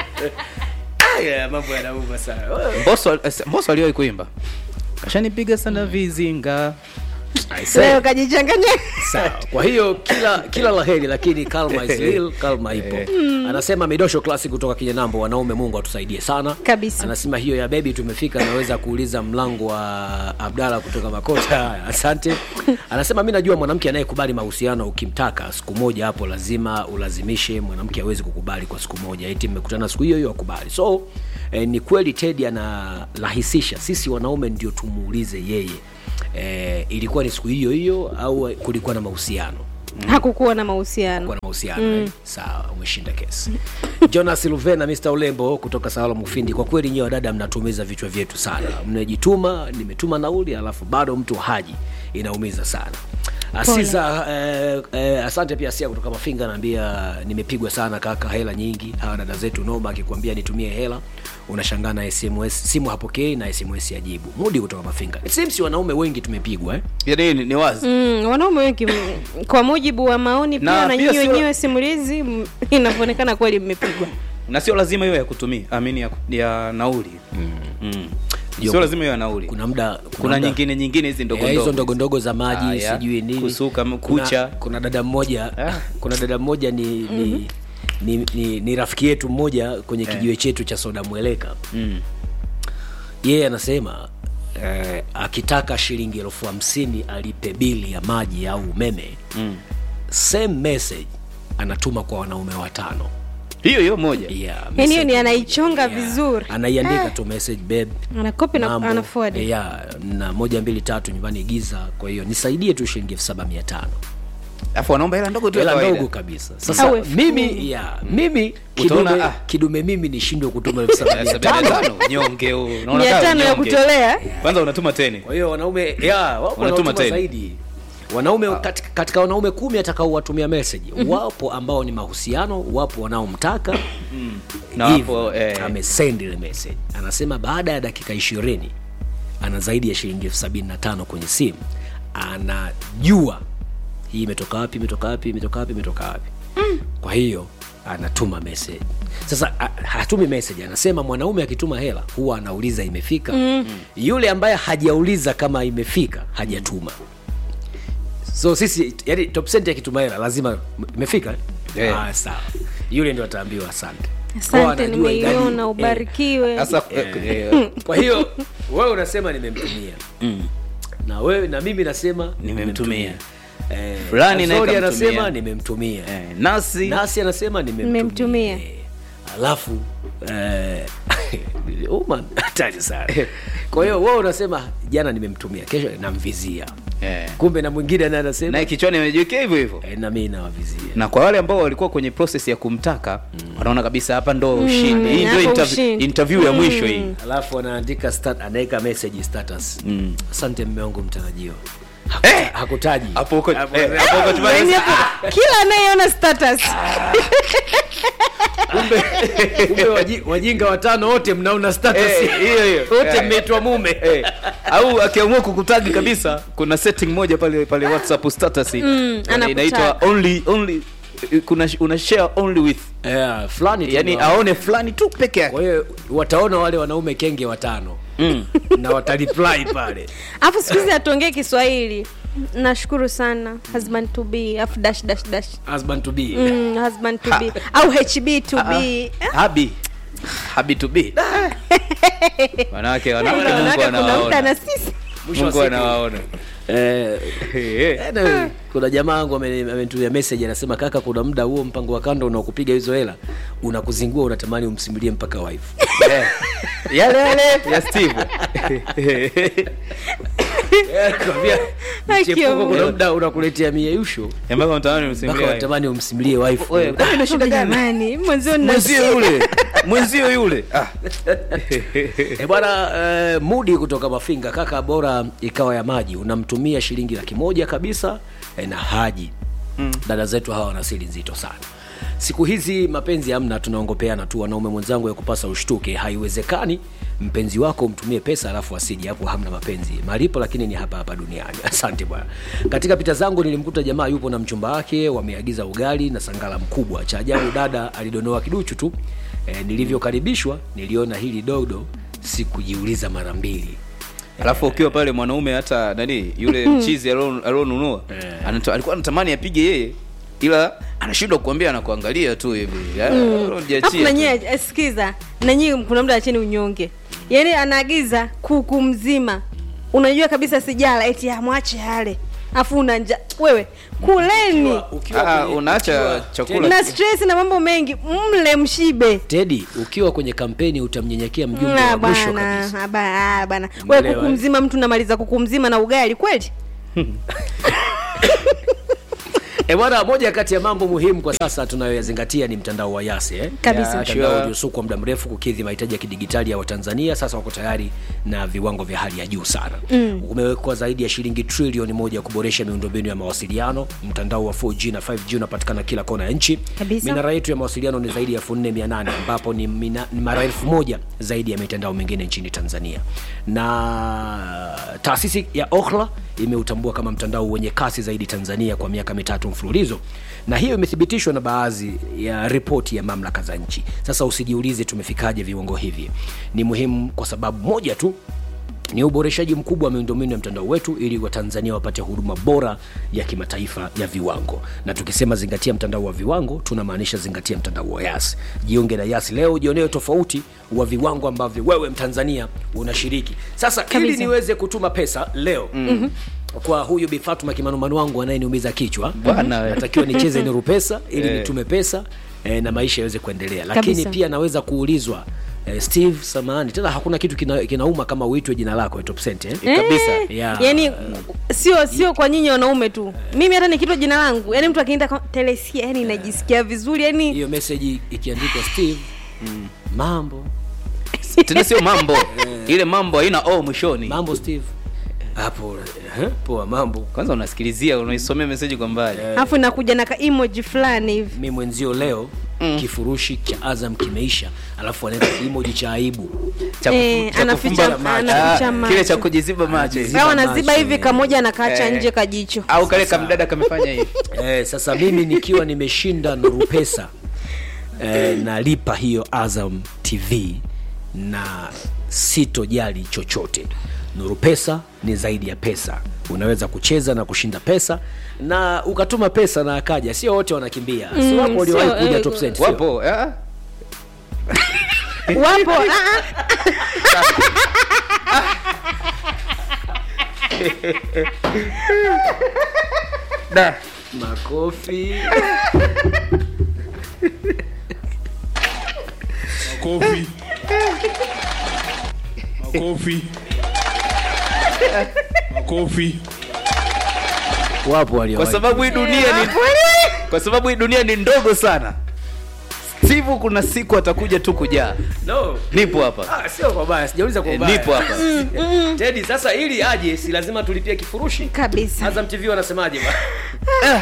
Ah, yeah, mambo yanauma sana Mbosso eh, Mbosso aliwahi kuimba kashanipiga sana vizinga I say. leo kajichanganya sawa kwa hiyo kila kila laheri lakini kalma is real kalma ipo anasema midosho klasi kutoka kinyanambo wanaume mungu atusaidie sana Kabisa. anasema hiyo ya bebi tumefika naweza kuuliza mlango wa abdala kutoka makota asante anasema mi najua mwanamke anayekubali mahusiano ukimtaka siku moja hapo lazima ulazimishe mwanamke awezi kukubali kwa siku moja eti mmekutana siku hiyo hiyo akubali so eh, ni kweli tedi anarahisisha sisi wanaume ndio tumuulize yeye eh, ilikuwa ni siku hiyo hiyo au kulikuwa na mahusiano hakukuwa na mahusiano kuwa na mahusiano mm. sawa umeshinda kesi jonas luvena mr ulembo kutoka sawala mufindi kwa kweli nyiwe wadada mnatumiza vichwa vyetu sana mnajituma nimetuma nauli alafu bado mtu haji inaumiza sana asiza eh, eh, asante pia sia kutoka mafinga anaambia nimepigwa sana kaka hela nyingi hawa dada zetu noma akikwambia nitumie hela unashangaa na sms simu hapokei na sms yajibu mudi kutoka mafinga It seems wanaume wengi tumepigwa eh? yani ni, ni wazi Mm, wanaume wengi m- kwa mujibu wa maoni pia Na na, pia nyinyi sio- wenyewe simulizi m- inavyoonekana kweli mmepigwa na sio lazima hiyo ya kutumia amini ya, ya nauli mm. Mm. sio lazima hiyo ya nauli kuna muda kuna muda- nyingine nyingine hizi ndogo Eh, hizo ndogo ndogo ndogo za maji Haya, sijui nini kusuka m- Kuna- kucha. kuna, dada mmoja Ah. kuna dada mmoja ni, ni, ni, ni, ni rafiki yetu mmoja kwenye kijiwe chetu cha soda mweleka mm. yeye anasema eh, akitaka shilingi elfu hamsini alipe bili ya maji au umeme Mm. same message anatuma kwa wanaume watano hiyo hiyo moja yeah, yani hiyo message- ni anaichonga vizuri anaiandika tu message babe anakopi na mambo, anaforward eh, ya na moja mbili tatu nyumbani giza kwa hiyo nisaidie tu shilingi elfu saba mia tano alafu wanaomba hela ndogo tu ya hela kawaida. ndogo kabisa sasa Au elfu mimi kumi. ya mimi Utaona, kidume, ah. kidume mimi nishindwe kutuma elfu saba Eh, mia sabini na tano tano, nyonge huu. Unaona mia kama tano ya nyonge. kutolea kwanza unatuma teni kwa hiyo wanaume ya wapo Wanatuma wanaotuma tena. zaidi wanaume katika, katika wanaume kumi atakaowatumia message wapo ambao ni mahusiano wapo wanaomtaka Na hivyo, wapo, eh. amesend ile message anasema baada ya dakika ishirini ana zaidi ya shilingi elfu sabini na tano kwenye simu anajua hii imetoka wapi imetoka wapi imetoka wapi imetoka wapi kwa hiyo anatuma message sasa a- hatumi message anasema mwanaume akituma hela huwa anauliza imefika mm. yule ambaye hajauliza kama imefika hajatuma so sisi yani top cent akituma hela lazima imefika Eh. ah, sawa yule ndio ataambiwa asante Kwa asante anajua idadi- nimeiona eh. ubarikiwe sasa eh, eh, kwa hiyo wewe unasema nimemtumia na wewe na mimi nasema Nimemtumia. Eh, Fulani naye Azori kamtumia. anasema nimemtumia eh, nasi nasi anasema nimemtumia Nimemtumia. Eh, alafu eh, Oman hatari sana kwa hiyo wewe unasema jana nimemtumia kesho namvizia Eh. kumbe na mwingine naye anasema naye kichwani amejiwekea hivyo hivyo eh, na mimi nawavizia na kwa wale ambao walikuwa kwenye process ya kumtaka wanaona kabisa hapa ndo ushindi hii ndio hapo interv- ushindi. interview ya mwisho hii alafu anaandika stat, anaweka message status asante mme wangu mtarajiwa Eh! hakutaji hapo huko Hapo- eh, hapo huko tumaliza. Yaani hapo kila anayeona status kumbe kumbe waji- wajinga watano wote mnaona status Eh, hiyo hiyo wote Eh. mmeitwa mume Eh, au akiamua kukutagi kabisa kuna setting moja pale pale whatsapp status mm, anakutag. inaitwa only only kuna una share only with yeah, fulani tu yani ndio- aone fulani tu peke yake kwa hiyo wataona wale wanaume kenge watano na watareply pale alafu siku hizi hatuongee kiswahili nashukuru sana husband to be afu dash dash dash husband to be mm, husband to be au hb to be habi habi to be wanawake wanawake Mungu Wanawake kuna muda anawaona na sisi Mwisho wa Mungu siku. anawaona eh, Eh, eh. Anyway, kuna jamaa wangu ameni- amenitumia message anasema kaka kuna muda huo mpango wa kando unaokupiga hizo hela unakuzingua unatamani umsimulie mpaka wife Eh, yale yale ya steve Kwambia, Haki ya mchepuko Mungu. kuna muda unakuletea mieyusho ambao mtaani mpaka msimulia unatamani umsimulie wife Wewe, kwani una shida gani jamani mwenzio nina mwenzio yule mwenzio yule ah. E bwana eh, mudi kutoka Mafinga, kaka, bora ikawa ya maji, unamtumia shilingi laki moja kabisa eh, na haji mm. Dada zetu hawa wana siri nzito sana siku hizi, mapenzi hamna, tunaongopeana tu. Wanaume mwenzangu, ya kupasa ushtuke, haiwezekani mpenzi wako umtumie pesa alafu asije, hapo hamna mapenzi. Malipo lakini ni hapa hapa duniani. Asante bwana. Katika pita zangu nilimkuta jamaa yupo na mchumba wake, wameagiza ugali na sangala mkubwa. Cha ajabu, dada alidonoa kiduchu tu. E, nilivyokaribishwa niliona hili dodo, sikujiuliza mara mbili. alafu ukiwa pale mwanaume hata nani yule mchizi alio- alionunua anato- alikuwa anatamani apige yeye ila anashindwa kuambia anakuangalia tu hivi Ya, hujaachia afu tu. nanyie sikiza nanyie kuna muda acheni unyonge yaani anaagiza kuku mzima unajua kabisa sijala eti amwache yale afu una nja wewe kuleni Ah, unaacha chakula na stress na mambo mengi mle mshibe Tedi, ukiwa kwenye kampeni utamnyenyekea mjumbe Na wa mwisho bana kabisa. ah, ba- ah, bana we Umeelewa, kuku eh? mzima mtu namaliza kuku mzima na ugali kweli E bwana, moja kati ya mambo muhimu kwa sasa tunayoyazingatia ni mtandao wa Yasi eh? Kabisa. Ya, mtandao sure. uliosukwa muda mrefu kukidhi mahitaji ya kidigitali ya Watanzania. Sasa wako tayari na viwango vya hali ya juu sana mm. Umewekwa zaidi ya shilingi trilioni moja kuboresha miundombinu ya mawasiliano. Mtandao wa 4G na 5G unapatikana kila kona ya nchi. Kabisa. Minara yetu ya mawasiliano ni zaidi ya 4800 ambapo ni, mina, ni mara elfu moja zaidi ya mitandao mingine nchini Tanzania, na taasisi ya Ookla imeutambua kama mtandao wenye kasi zaidi Tanzania kwa miaka mitatu mfululizo, na hiyo imethibitishwa na baadhi ya ripoti ya mamlaka za nchi. Sasa usijiulize tumefikaje viwango hivi, ni muhimu kwa sababu moja tu ni uboreshaji mkubwa wa miundombinu ya mtandao wetu ili watanzania wapate huduma bora ya kimataifa ya viwango na tukisema zingatia mtandao wa viwango tunamaanisha zingatia mtandao wa yas jiunge na yas leo jionee tofauti wa viwango ambavyo wewe mtanzania unashiriki sasa ili Kabisa. niweze kutuma pesa leo mm-hmm. kwa huyu Bi Fatuma kimanumanu wangu anayeniumiza kichwa Bwana we. natakiwa nicheze niru pesa ili Eh. nitume pesa eh, na maisha yaweze kuendelea lakini Kabisa. pia naweza kuulizwa eh, steve samahani tena hakuna kitu kina, kinauma kama uitwe jina lako eh, top cent eh? kabisa. Eh, Yeah. yani sio sio kwa nyinyi wanaume tu mimi hata nikitwa jina langu yani mtu akienda kwa- telesia yani najisikia vizuri yani hiyo meseji ikiandikwa steve mambo tena sio mambo ile mambo haina o mwishoni mambo steve hapo eh, poa mambo kwanza unasikilizia unaisomea meseji kwa mbali alafu inakuja na ka emoji fulani hivi mi mwenzio leo mm. kifurushi cha azam kimeisha alafu anaweka kimoji cha aibu Cha kufu- Eh, cha anaficha- kufumba macho. anaficha Ah, macho. kile cha kujiziba macho hivi. au macho, anaziba hivi eh. kamoja anakaacha Eh. nje kajicho au kale kamdada kamefanya hivi eh, sasa mimi nikiwa nimeshinda nuru pesa eh, nalipa hiyo azam tv na sitojali chochote nuru pesa ni zaidi ya pesa unaweza kucheza na kushinda pesa na ukatuma pesa na akaja sio wote wanakimbia mm, si wapo waliowahi sio, kuja eh, top cent, sio? wapo ah. wapo ah, ah. Da. makofi Makofi. Makofi. Makofi. wapo walio kwa sababu hii dunia ni kwa sababu hii dunia ni ndogo sana Steve kuna siku atakuja tu kujaa no nipo hapa Ah, sio kwa baya sijauliza kwa Eh, baya nipo hapa Teddy sasa ili aje si lazima tulipie kifurushi kabisa Azam TV wanasemaje bwana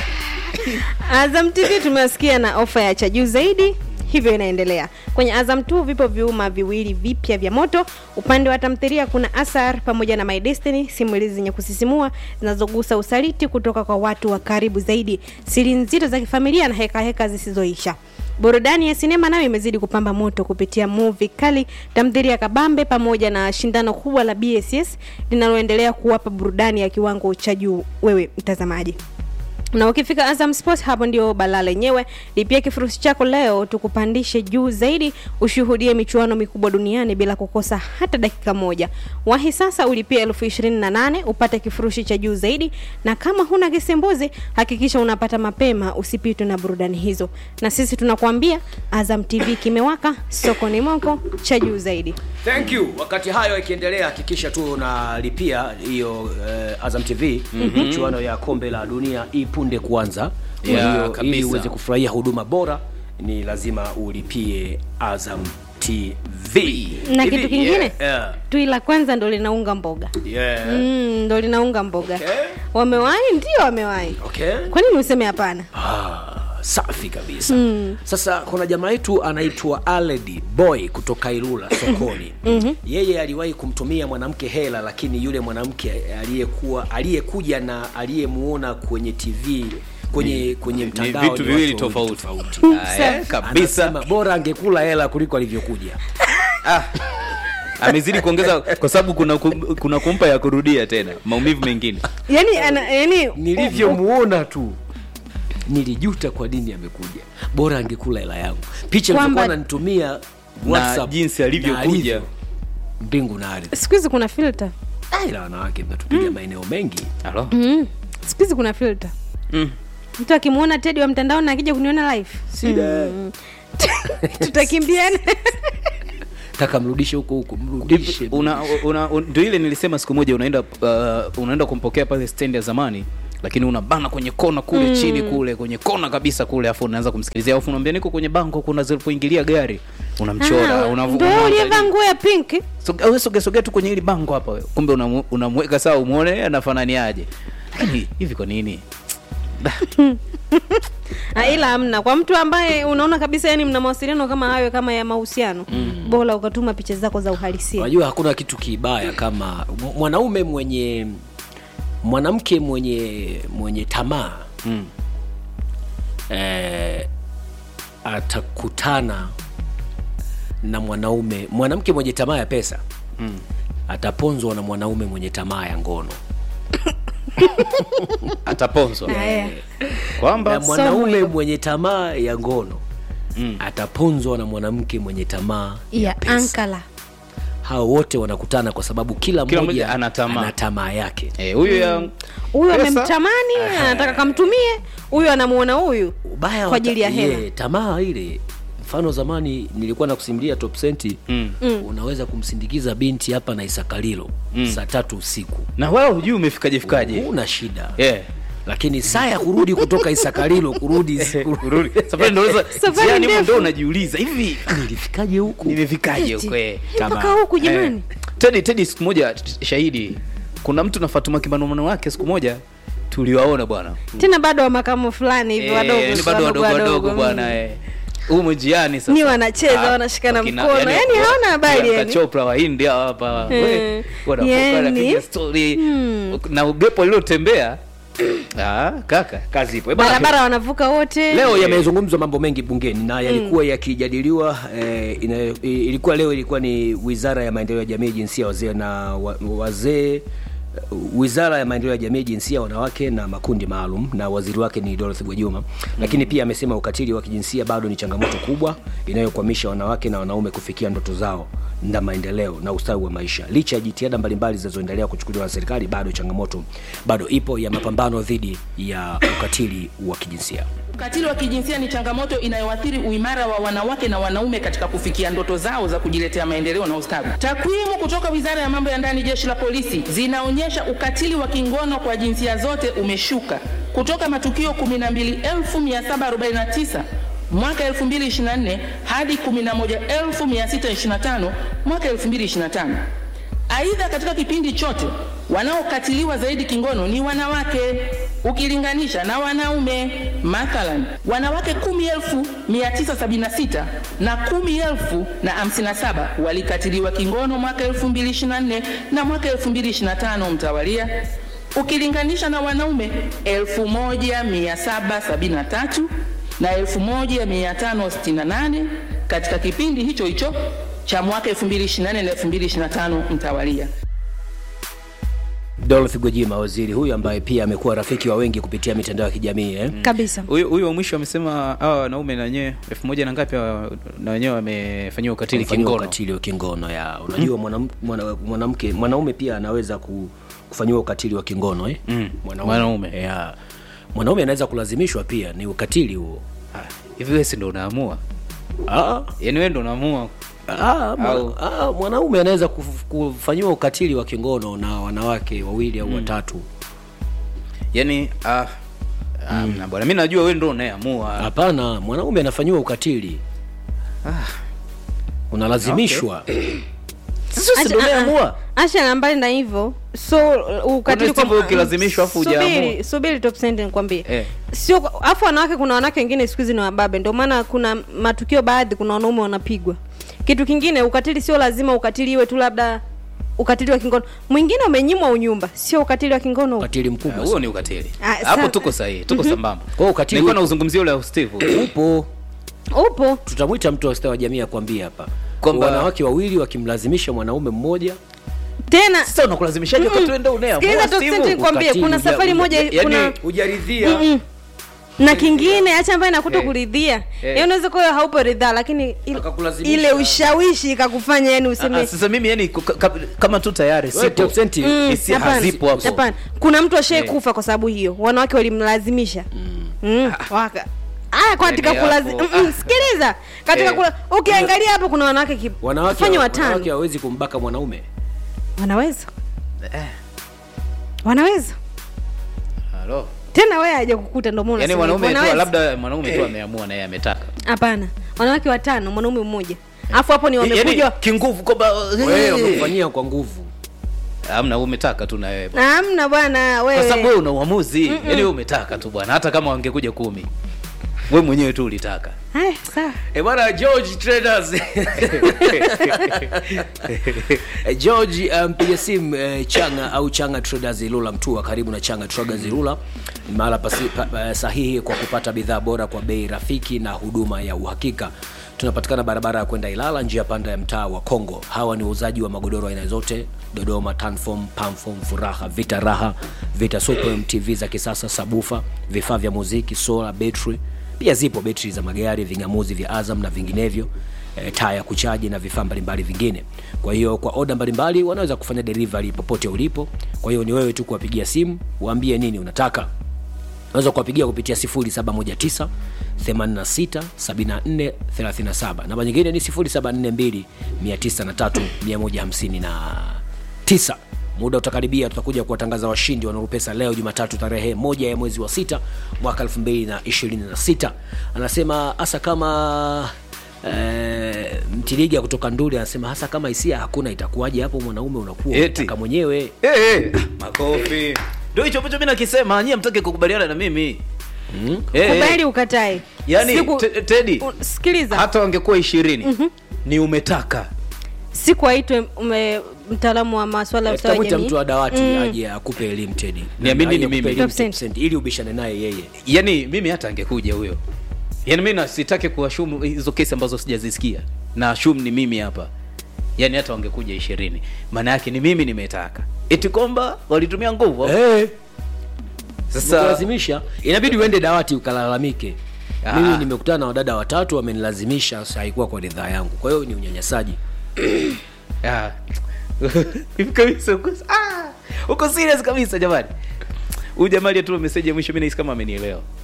Azam TV tumewasikia na ofa ya cha juu zaidi hivyo inaendelea kwenye Azam 2 vipo vyuma viwili vipya vya moto. Upande wa tamthilia kuna Asar pamoja na My Destiny, simulizi zenye kusisimua zinazogusa usaliti kutoka kwa watu wa karibu zaidi, siri nzito za kifamilia na heka heka zisizoisha. Burudani ya sinema nayo imezidi kupamba moto kupitia movie kali, tamthilia kabambe pamoja na shindano kubwa la BSS linaloendelea kuwapa burudani ya kiwango cha juu wewe mtazamaji na ukifika Azam Sports hapo ndio balaa lenyewe. Lipia kifurushi chako leo tukupandishe juu zaidi, ushuhudie michuano mikubwa duniani bila kukosa hata dakika moja. Wahi sasa ulipia elfu ishirini na nane upate kifurushi cha juu zaidi, na kama huna kisembuzi hakikisha unapata mapema, usipitwe na burudani hizo. Na sisi tunakuambia Azam TV kimewaka, soko ni moko cha juu zaidi. Thank you. Wakati hayo ikiendelea, hakikisha tu unalipia hiyo eh, Azam TV michuano ya kombe la dunia ipunde kuanza. Kwa Yeah, hiyo ili kabisa. uweze kufurahia huduma bora ni lazima ulipie Azam TV. Na Hivi, kitu kingine yeah, yeah, tui la kwanza ndo linaunga mboga yeah. mm, ndo linaunga mboga Okay. wamewahi, ndio wamewahi. Okay. Kwa nini useme hapana? Ah, safi kabisa sasa kuna jamaa yetu anaitwa aledi boy kutoka ilula sokoni yeye aliwahi kumtumia mwanamke hela lakini yule mwanamke aliyekuwa aliyekuja na aliyemuona kwenye tv kwenye kwenye ni mtandao vitu ni viwili watu wawili tofauti Ah, eh, kabisa Anasema, bora angekula hela kuliko alivyokuja ah. amezidi kuongeza kwa sababu kuna, kum- kuna kumpa ya kurudia tena maumivu mengine yani ana, yani nilivyomuona tu nilijuta kwa nini amekuja bora angekula hela yangu picha Kwamba- ilivyokuwa ananitumia WhatsApp jinsi alivyokuja. na alivyo, mbingu na ardhi siku hizi kuna filter Ah, ila wanawake mnatupiga maeneo mengi Halo? mm. siku hizi kuna filter Mm. mtu akimwona tedi wa mtandaoni na akija kuniona live mm. tutakimbiana taka mrudishe huko huko mrudishe una, una, un- ndio ile nilisema siku moja unaenda uh, unaenda kumpokea pale stendi ya zamani lakini unabana kwenye kona kule mm. chini kule kwenye kona kabisa kule afu unaanza kumsikilizia afu unaambia niko kwenye bango kuna zilipoingilia gari unamchora Ah, unavu- ndo unaanza uliyevaa nini. nguo ya pink Soge- wewe sogea sogea tu kwenye hili bango hapa wewe. kumbe unamu- unamweka sawa umuone anafananiaje lakini hivi kwa nini Ah, ila amna kwa mtu ambaye unaona kabisa yani mna mawasiliano kama hayo kama ya mahusiano mm. bora ukatuma picha zako za uhalisia unajua hakuna kitu kibaya kama m- mwanaume mwenye mwanamke mwenye mwenye tamaa mm. eh, atakutana na mwanaume mwanamke mwenye tamaa ya pesa Mm. ataponzwa na mwanaume mwenye tamaa ya ngono ataponzwa Haya. na kwamba mwanaume mwenye tamaa ya ngono Mm. ataponzwa na mwanamke mwenye tamaa ya ya pesa ankala hao wote wanakutana kwa sababu kila Kila mmoja mmoja ana tamaa. ana tamaa yake eh, huyo ya huyu Pesa. amemtamani anataka kamtumie huyu anamuona huyu ubaya kwa ajili ya wata- hela ye, tamaa ile mfano zamani nilikuwa nakusimulia top senti mm. unaweza kumsindikiza binti hapa na isakalilo Mm. saa tatu usiku na wao hujui umefikaje fikaje una shida yeah. lakini saa ya kurudi kutoka isakalilo kurudi kurudi safari ndo unaweza- Safari njiani humo ndefu. ndo unajiuliza hivi nilifikaje huku nimefikaje Eti, huko eh? mpaka huku jamani Eh. Tedi Tedi siku moja t- shahidi kuna mtu na Fatuma Kibanumano wake siku moja tuliwaona bwana tena bado wa makamo fulani hivi Eh, wadogo ni bado wadogo wadogo bwana eh. humo njiani sasa Ni wanacheza, Ah, wanashikana wakina- mkono. Yani hawana habari Priyanka yani. Chopra wa India hapa Eh, we, wanavuka yani. wanapiga story na upepo lilotembea ah, kaka kazi ipo Eh, bwana, barabara wanavuka wote leo yamezungumzwa mambo mengi bungeni na yalikuwa yakijadiliwa eh, ina, ilikuwa leo ilikuwa ni wizara ya maendeleo ya jamii jinsia wazee na wa- wazee wizara ya maendeleo ya jamii jinsia wanawake na makundi maalum na waziri wake ni Dorothy Gwajima lakini pia amesema ukatili wa kijinsia bado ni changamoto kubwa inayokwamisha wanawake na wanaume kufikia ndoto zao na maendeleo na ustawi wa maisha licha ya jitihada mbalimbali zinazoendelea kuchukuliwa na serikali bado changamoto bado ipo ya mapambano dhidi ya ukatili wa kijinsia Ukatili wa kijinsia ni changamoto inayoathiri uimara wa wanawake na wanaume katika kufikia ndoto zao za kujiletea maendeleo na ustawi. Takwimu kutoka Wizara ya Mambo ya Ndani, Jeshi la Polisi zinaonyesha inaonyesha ukatili wa kingono kwa jinsia zote umeshuka kutoka matukio 12749 mwaka 2024 hadi 11625 mwaka 2025. Aidha, katika kipindi chote wanaokatiliwa zaidi kingono ni wanawake ukilinganisha na wanaume. Mathalan, wanawake 10,976 na 10,057 walikatiliwa kingono mwaka 2024 na mwaka 2025 mtawalia, ukilinganisha na wanaume 1773 na 1568 katika kipindi hicho hicho cha mwaka 2024 na 2025 mtawalia. Dorothy Gwajima, waziri huyu ambaye pia amekuwa rafiki wa wengi kupitia mitandao ya kijamii eh? kabisa huyu huyu wa mwisho amesema hawa wanaume na wenyewe elfu moja na ngapi hawa na wenyewe wamefanyiwa ukatili Kufanyiwa kingono ukatili wa kingono ya unajua mwanam- mwana- mwanamke mwanaume pia anaweza ku, kufanyiwa ukatili wa kingono eh? Mm, mwanaume. ya mwanaume anaweza kulazimishwa pia ni ukatili huo Ah, hivi wewe si ndo unaamua ah, yaani wewe ndo unaamua ah, mwana, Au- ah, mwanaume anaweza kuf- kufanyiwa ukatili wa kingono na wanawake wawili au watatu yaani ah, ah, na bwana mi najua wewe ndo unayeamua hapana mwanaume anafanyiwa ukatili unalazimishwa sasa si ndo Acha- unayeamua Acha na mbali na hivyo so ukatili Kuna hivyo ukilazimishwa afu hujaamua. subiri subiri top cent nikwambie Eh. sio afu wanawake kuna wanawake wengine siku hizi ni wababe ndio maana kuna matukio baadhi kuna wanaume wanapigwa kitu kingine ukatili sio lazima ukatili iwe tu labda ukatili wa kingono mwingine umenyimwa unyumba sio ukatili wa kingono ukatili Ah, mkubwa huo ni ukatili Ah, hapo sa- tuko sahihi tuko sambamba Kwa hiyo ukatili nilikuwa upo. nauzungumzia ule wa steve upo upo tutamwita mtu wa ustawi wa jamii akwambia hapa Kwamba- wanawake wawili wakimlazimisha mwanaume mmoja tena sasa unakulazimishaje wakati wewe ndo sikiliza unayeamua top Steve? cent nikwambie ukatili, kuna uja- safari uja- moja yaani- kuna hujaridhia Mm-mm. na kingine hacha ambayo inakuta Eh. kuridhia Eh. eh. unaweza kuwa haupo ridhaa lakini il, Akakulazimisha. ile ushawishi ikakufanya yani Ah, useme ah, sasa mimi yani ka- ka- kama tu tayari Wewe sipo top cent, Mm, hisia hapana. hazipo hapo Hapana. kuna mtu ashai kufa kwa sababu hiyo wanawake walimlazimisha mm. waka aya katika Yaani kulazi hapo, mm, mm, sikiliza katika Eh. kula ukiangalia hapo kuna wanawake ki- wanawake kufanya wanawake watano hawawezi kumbaka mwanaume wanaweza wanaweza Halo. tena wewe haja kukuta ndio maana yaani unasema hivyo. mwanaume tu Wanaweza. labda mwanaume tu ameamua na yeye ametaka hapana wanawake watano mwanaume mmoja alafu hapo ni wamekuja yaani kinguvu kwamba wewe wamekufanyia kwa nguvu amna wewe umetaka tu na wewe bwana. hamna bwana kwa sababu wewe wewe una uamuzi yaani wewe umetaka tu bwana hata kama wangekuja kumi we mwenyewe tu ulitaka haya sawa E bwana George Traders. Eh, George uh, mpiga simu uh, Changa au Changa Traders Ilula Mtua, karibu na Changa Traders Ilula, ni mahala pasi- pa, pa, sahihi kwa kupata bidhaa bora kwa bei rafiki na huduma ya uhakika. Tunapatikana barabara ya kwenda Ilala, njia panda ya mtaa wa Kongo. Hawa ni wauzaji wa magodoro aina zote, Dodoma, Tanform, Pamform, Furaha, Vita Raha, Vita Supreme, TV za kisasa, sabufa, vifaa vya muziki, sola, betri pia zipo betri za magari ving'amuzi vya azam na vinginevyo e, taa ya kuchaji na vifaa mbalimbali vingine kwa hiyo kwa oda mbalimbali wanaweza kufanya delivery popote ulipo kwa hiyo ni wewe tu kuwapigia simu waambie nini unataka unaweza kuwapigia kupitia 0719 86 74 37 namba nyingine ni 0742 903 159 muda utakaribia tutakuja kuwatangaza washindi wanaopesa leo jumatatu tarehe moja ya mwezi wa sita mwaka 2026 anasema hasa kama eh, mtiliga kutoka nduli anasema hasa kama hisia hakuna itakuwaje hapo mwanaume unakuwa Eti. unataka mwenyewe Eh, eh, makofi ndio hicho ambacho mi nakisema nyie mtake kukubaliana na mimi Eh, eh, kubali ukatae yaani Siku- Te- tedi u- sikiliza hata wangekuwa ishirini ni umetaka siku aitwe ume- mtaalamu wa maswala ya ustawi wa tafuta jamii mtu wa dawati aje akupe elimu tedi Niamini Aje ni akupe mimi. elimu Top cent. cent, ili ubishane naye yeye yani mimi hata angekuja huyo yani mi na- sitaki kuwashumu hizo kesi ambazo sijazisikia na shum ni mimi hapa yani hata wangekuja ishirini maana yake ni mimi nimetaka eti kwamba walitumia nguvu hey. sasa kulazimisha inabidi uende dawati ukalalamike Ah. mimi nimekutana na wadada watatu wamenilazimisha sa haikuwa kwa ridhaa yangu kwa hiyo ni unyanyasaji Ah. Hivi kabisa uko ah, uko serious kabisa jamani huyu jamaa aliyetuma message ya mwisho mimi nahisi kama amenielewa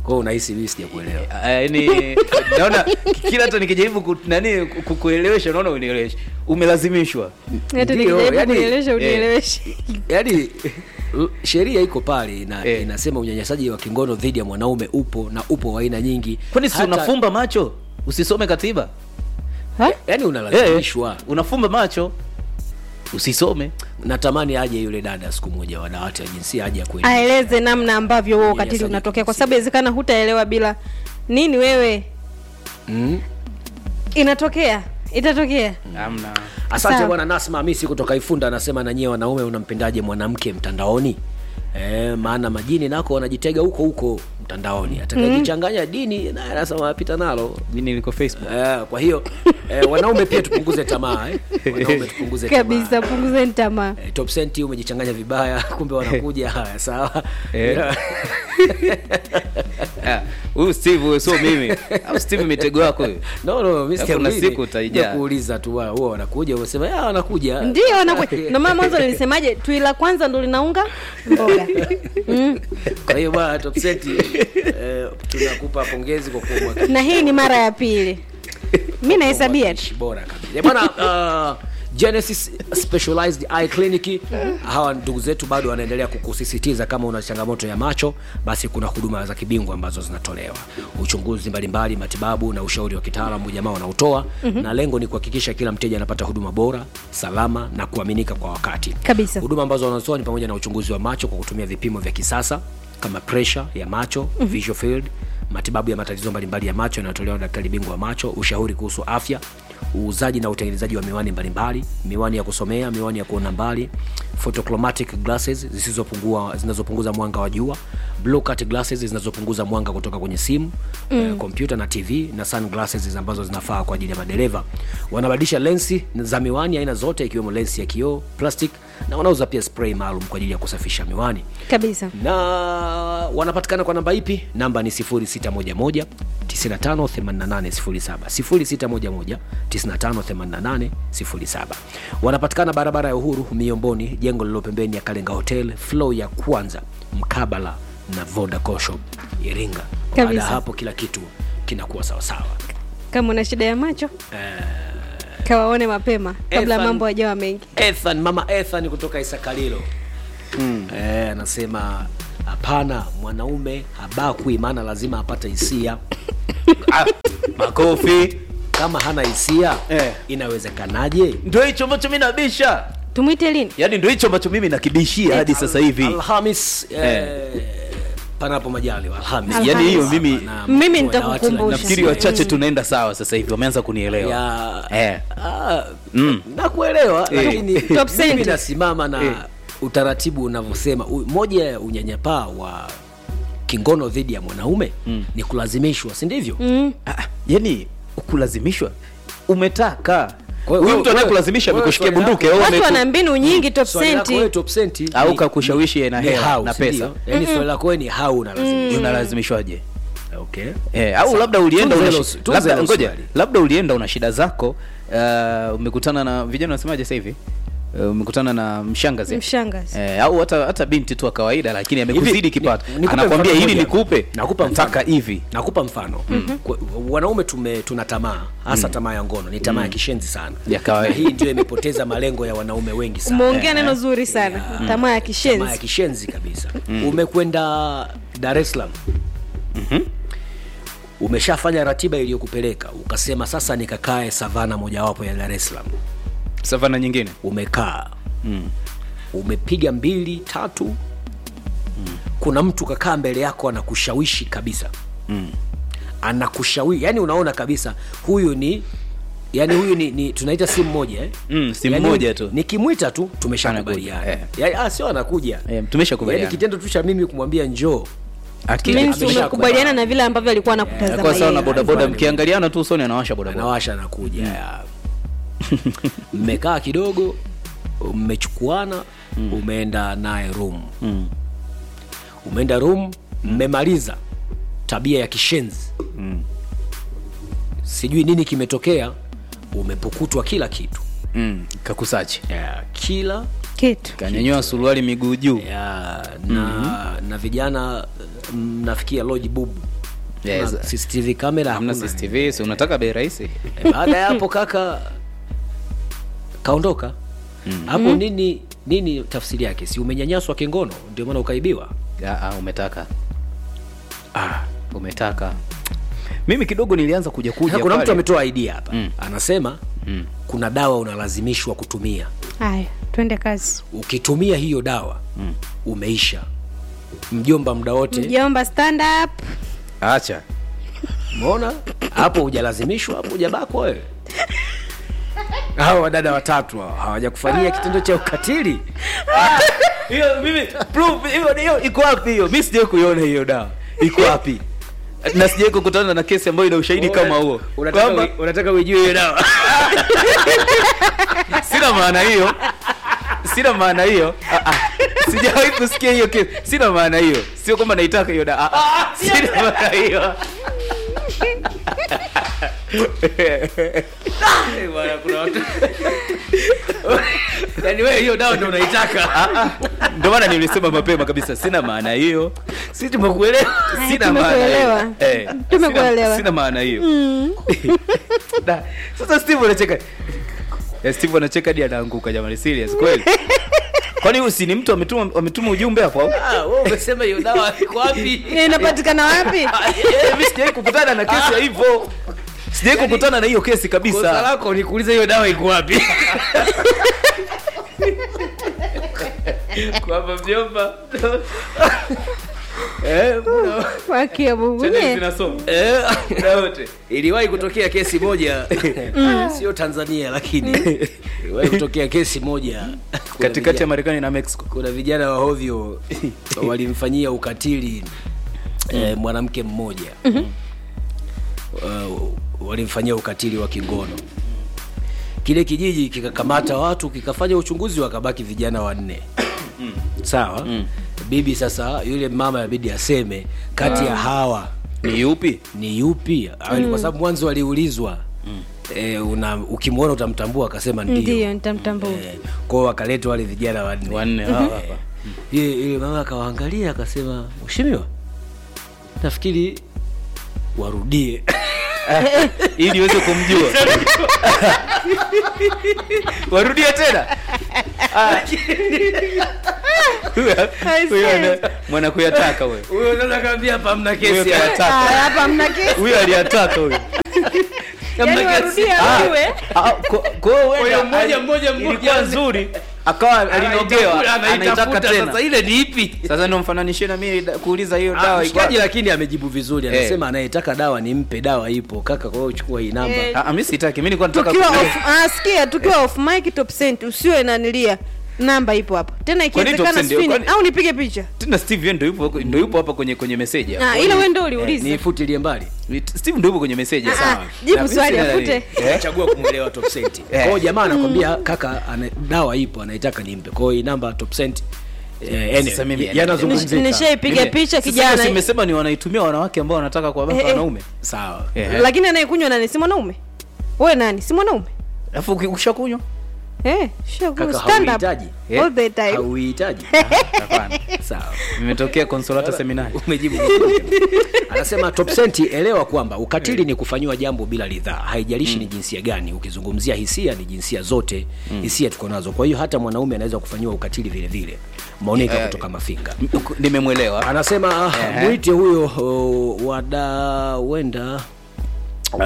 kwao unahisi mimi sijakuelewa Ah, yaani naona kila hata nikijaribu ku, nani ku- ku- kuelewesha naona unielewesha umelazimishwa hata Ndio, nikijaribu yani, kunielewesha unieleweshe yaani l- sheria iko pale ina, Eh. inasema unyanyasaji wa kingono dhidi ya mwanaume upo na upo wa aina nyingi kwani si Hata- unafumba macho usisome katiba yaani Eh, unalazimishwa unafumba macho usisome natamani aje yule dada siku moja wa dawati ya jinsia aje kweli aeleze namna ambavyo huo ukatili Unyanyasaji unatokea kwa kijinsia. sababu inawezekana hutaelewa bila nini wewe mm? inatokea itatokea amna asante Sawa. bwana nasma hamisi kutoka ifunda anasema na nyie wanaume unampendaje mwanamke mtandaoni E, maana majini nako wanajitega huko huko mtandaoni atakajichanganya dini naye anasema apita nalo mimi niko facebook Eh, kwa hiyo eh, wanaume pia tupunguze tamaa eh. wanaume tupunguze kabisa tamaa punguzeni tamaa Eh, top senti umejichanganya vibaya kumbe wanakuja haya sawa Eh. Ah, huyu steve huyo sio mimi au steve mitego yako huyo no no mimi Alafu kuna sijakuuliza. siku utaijaa. Sijakuuliza tu wa- huwa wanakuja unasema ya wanakuja ndio wanakuja ndio maana mwanzo nilisemaje tui la kwanza ndo linaunga mboga mm. kwa hiyo bwana top senti eh, tunakupa pongezi kwa kuwa mwakilishi na hii ni mara ya pili mi nahesabia tu mwakilishi bora kabisa bwana uh, Genesis Specialized Eye Clinic hawa ndugu zetu bado wanaendelea kukusisitiza kama una changamoto ya macho basi kuna huduma za kibingwa ambazo zinatolewa uchunguzi mbalimbali matibabu na ushauri wa kitaalamu jamaa wanaotoa mm-hmm. na lengo ni kuhakikisha kila mteja anapata huduma bora salama na kuaminika kwa wakati Kabisa. huduma ambazo wanazotoa ni pamoja na uchunguzi wa macho kwa kutumia vipimo vya kisasa kama pressure ya macho mm-hmm. visual field matibabu ya matatizo mbalimbali ya macho yanayotolewa na daktari bingwa wa macho ushauri kuhusu afya uuzaji na utengenezaji wa miwani mbalimbali miwani ya kusomea miwani ya kuona mbali photochromatic glasses zisizopungua zinazopunguza mwanga wa jua blue cut glasses zinazopunguza mwanga kutoka kwenye simu mm. kompyuta na tv na sunglasses ambazo zinafaa kwa ajili ya madereva wanabadilisha lensi za miwani aina zote ikiwemo lensi ya kioo plastic na wanauza pia spray maalum kwa ajili ya kusafisha miwani kabisa na wanapatikana kwa namba ipi namba ni 0611 958807 0611 958807 wanapatikana barabara ya uhuru miomboni jengo lililo pembeni ya kalenga hotel flow ya kwanza mkabala na vodacom shop iringa baada ya Kabisa. hapo kila kitu kinakuwa sawasawa kama una shida ya macho kawaone mapema kabla Ethan- mambo hajawa mengi ethan mama ethan kutoka isakalilo mm. eh, anasema hapana mwanaume habakwi maana lazima apate hisia ah, makofi kama hana hisia Eh. inawezekanaje ndio hicho ambacho mi nabisha tumwite lini yaani ndio hicho ambacho mimi nakibishia hadi sasa hivi alhamis eh, panapo majaliwa alhamis Alhamis. yaani hiyo mimi Na- Mimi kwa dawati la nitakukumbusha. nafikiri jinsia. wachache tunaenda sawa sasa hivi wameanza kunielewa ya Eh. ah, Mm. nakuelewa Eh. lakini Top mimi cent. nasimama na Eh. utaratibu unavyosema U- moja ya unyanyapaa wa kingono dhidi ya mwanaume mm. ni kulazimishwa si ndivyo mm. Ah, yaani kulazimishwa umetaka Kwa hiyo huyu wewe- mtu anayekulazimisha wewe amekushikia swali bunduki lako- au watu ameku- wana mbinu nyingi top Swali lako wewe senti top senti au ni- kakushawishi na ni hela how, na si ndio? pesa yaani swali lako wewe ni hau unalazimishwa unalazimishwaje okay. Eh, au labda ulienda Tunza una hilo- shi- tunza labda hilo ngoja swali. labda ulienda una shida zako uh, umekutana na vijana wanasemaje sasa hivi uh, umekutana na mshangazi mshangazi Eh, au hata hata binti tu wa kawaida lakini amekuzidi Hivi, kipato ni- nikupe anakwambia mfano hili mmoja. nikupe Nakupa nataka mfano. hivi nakupa mfano mm-hmm. wanaume tume tuna tamaa hasa tamaa ya ngono ni tamaa ya kishenzi sana Ya kawaida. Na hii ndio imepoteza malengo ya wanaume wengi sana umeongea neno zuri sana tamaa ya tamaa ya kishenzi kishenzi kabisa umekwenda dar es salaam umeshafanya ratiba iliyokupeleka ukasema sasa nikakae savana mojawapo ya dar es salaam savana nyingine umekaa mm. umepiga mbili tatu mm. kuna mtu kakaa mbele yako anakushawishi kabisa mm. anakushawishi yani unaona kabisa huyu ni yani huyu ni, ni tunaita simu moja eh? Mm, simu yani, moja tu. nikimwita tu tumeshakubaliana Anakuja, eh. yani, ah, sio anakuja eh, tumeshakubaliana yani kitendo tu cha mimi kumwambia njoo Akili- Means amesha- umekubaliana na vile ambavyo alikuwa anakutazama Kwa sawa na yeye. bodaboda Alifanya. mkiangaliana tu usoni anawasha bodaboda anawasha anakuja ya. mmekaa kidogo mmechukuana umeenda naye room Mm. umeenda room mmemaliza tabia ya kishenzi sijui nini kimetokea umepukutwa kila kitu mm. kakusachi ya, kila kitu kanyanyua suruali miguu juu ya, na, na vijana mnafikia loji bubu Yes. Kuna CCTV kamera hamna hakuna. cctv si unataka bei rahisi Eh, baada ya hapo kaka kaondoka hapo nini nini tafsiri yake si umenyanyaswa kingono ndio maana ukaibiwa Ah, ah, umetaka ah, umetaka mimi kidogo nilianza kuja kuja Sasa kuna mtu pale. ametoa idea hapa Mm. anasema Mm. kuna dawa unalazimishwa kutumia haya twende kazi ukitumia hiyo dawa umeisha mjomba muda wote mjomba stand up acha umeona hapo hujalazimishwa hapo hujabakwa wewe hao wadada watatu hao hawajakufanyia kitendo cha ukatili hiyo mimi proof hiyo hiyo iko wapi hiyo mimi sijai kuiona hiyo dawa iko wapi na sijai kukutana na kesi ambayo ina ushahidi kama huo unataka, kwamba ui- unataka uijue hiyo dawa sina maana hiyo sina maana hiyo Ah, ah. sijawahi kusikia hiyo kesi sina maana hiyo sio kwamba naitaka hiyo da ah, ah. sina maana hiyo Eh, bwana, kuna watu yaani wewe hiyo dawa ndio unaitaka Ah, ah. ndio maana nilisema mapema kabisa sina maana hiyo si tumekuelewa sina maana hiyo tumekuelewa. eh, Tumekuelewa. sina, sina maana hiyo Da, sasa steve anacheka Eh, steve anacheka hadi anaanguka jamani serious kweli kwani huyu si ni mtu ametuma ametuma ujumbe hapo au? Ah, wewe umesema hiyo dawa iko wapi inapatikana wapi Ah, eh, eh, mimi sijai kukutana na kesi ya hivyo sijai kukutana na hiyo kesi kosa kabisa lako ni kuuliza hiyo dawa iko wapi kwamba mjomba eh, kuna- wakia mungu Channel nye zinasoma eh, muda wote iliwahi kutokea kesi moja sio tanzania lakini iliwahi kutokea kesi moja Kuna katikati ya vijana- marekani na mexico kuna vijana wa hovyo walimfanyia ukatili eh, mwanamke mmoja uh, walimfanyia ukatili wa kingono kile kijiji kikakamata watu kikafanya uchunguzi wakabaki vijana wanne sawa bibi sasa yule mama yabidi aseme kati ya hawa ni yupi ni yupi mm. kwa sababu mwanzo aliulizwa mm. e, una ukimwona utamtambua akasema ndio ndio nitamtambua e, kwao wakaletwa wale vijana wanne wanne hawa hapa Yule yule mama akawaangalia akasema mheshimiwa nafikiri warudie ili uweze kumjua warudie tena Ah. Huyo- huyo ana- mwana kuyataka huyo huyo unaweza kaambia hapa hamna Huyo kesi ya- kayataka Haya, hapa mna kesi huyo aliyataka huyo yani warudia Ah, ujue ah, ko- ko Kwa hiyo huenda mmoja, ali- mmoja, mmoja. ilikuwa nzuri akawa alinogewa Anaitafuta- anaitaka anaitafuta, tena sasa ile ni ipi sasa ndo mfananishie na mimi da- kuuliza hiyo Ah, dawa iko mshikaji wapi? lakini amejibu vizuri Eh. anasema anayetaka dawa nimpe dawa ipo kaka kwa hiyo chukua hii namba Eh, Ah, ah, mimi sitaki mimi nilikuwa nataka tukiwa kujua. off, ah, sikia tukiwa off mic top cent usiwe nanilia namba ipo hapa tena Kwa nini ikiwezekana top cent? spin Kwani- au nipige picha tena steve yeye ndo yupo ndo yupo hapa kwenye kwenye message hapa. ah, ile wewe ndio uliuliza nifutilie mbali steve ndo yupo kwenye message Ah, sawa ah, jibu Na mimi swali, sina afute. nani. Eh? chagua kumwelewa top cent Eh. kwao jamaa anakwambia kaka ana, dawa ipo anaitaka nimpe kwao hii namba top cent eh, anyway, Sasa mimi- yanazungumzika. nishaipiga Mimi- picha Sasa kijana si nimesema ni wanaitumia wanawake ambao wanataka kuwabaka Eh, eh. wanaume sawa Eh, lakini anayekunywa nani si mwanaume we nani si mwanaume alafu uki- ukishakunywa Eh, sure, go. Kaka, Stand up hauhitaji? all the time. hauhitaji hapana sawa imetokea consolata seminari umejibu vizuri. anasema top cent elewa kwamba ukatili ni kufanyiwa jambo bila ridhaa haijalishi ni jinsia gani ukizungumzia hisia ni jinsia zote hisia tuko nazo kwa hiyo hata mwanaume anaweza kufanyiwa ukatili vile vile maoneka Eh, kutoka mafinga M- uku- nimemwelewa anasema Ehe. mwite huyo uh, wada wenda uh,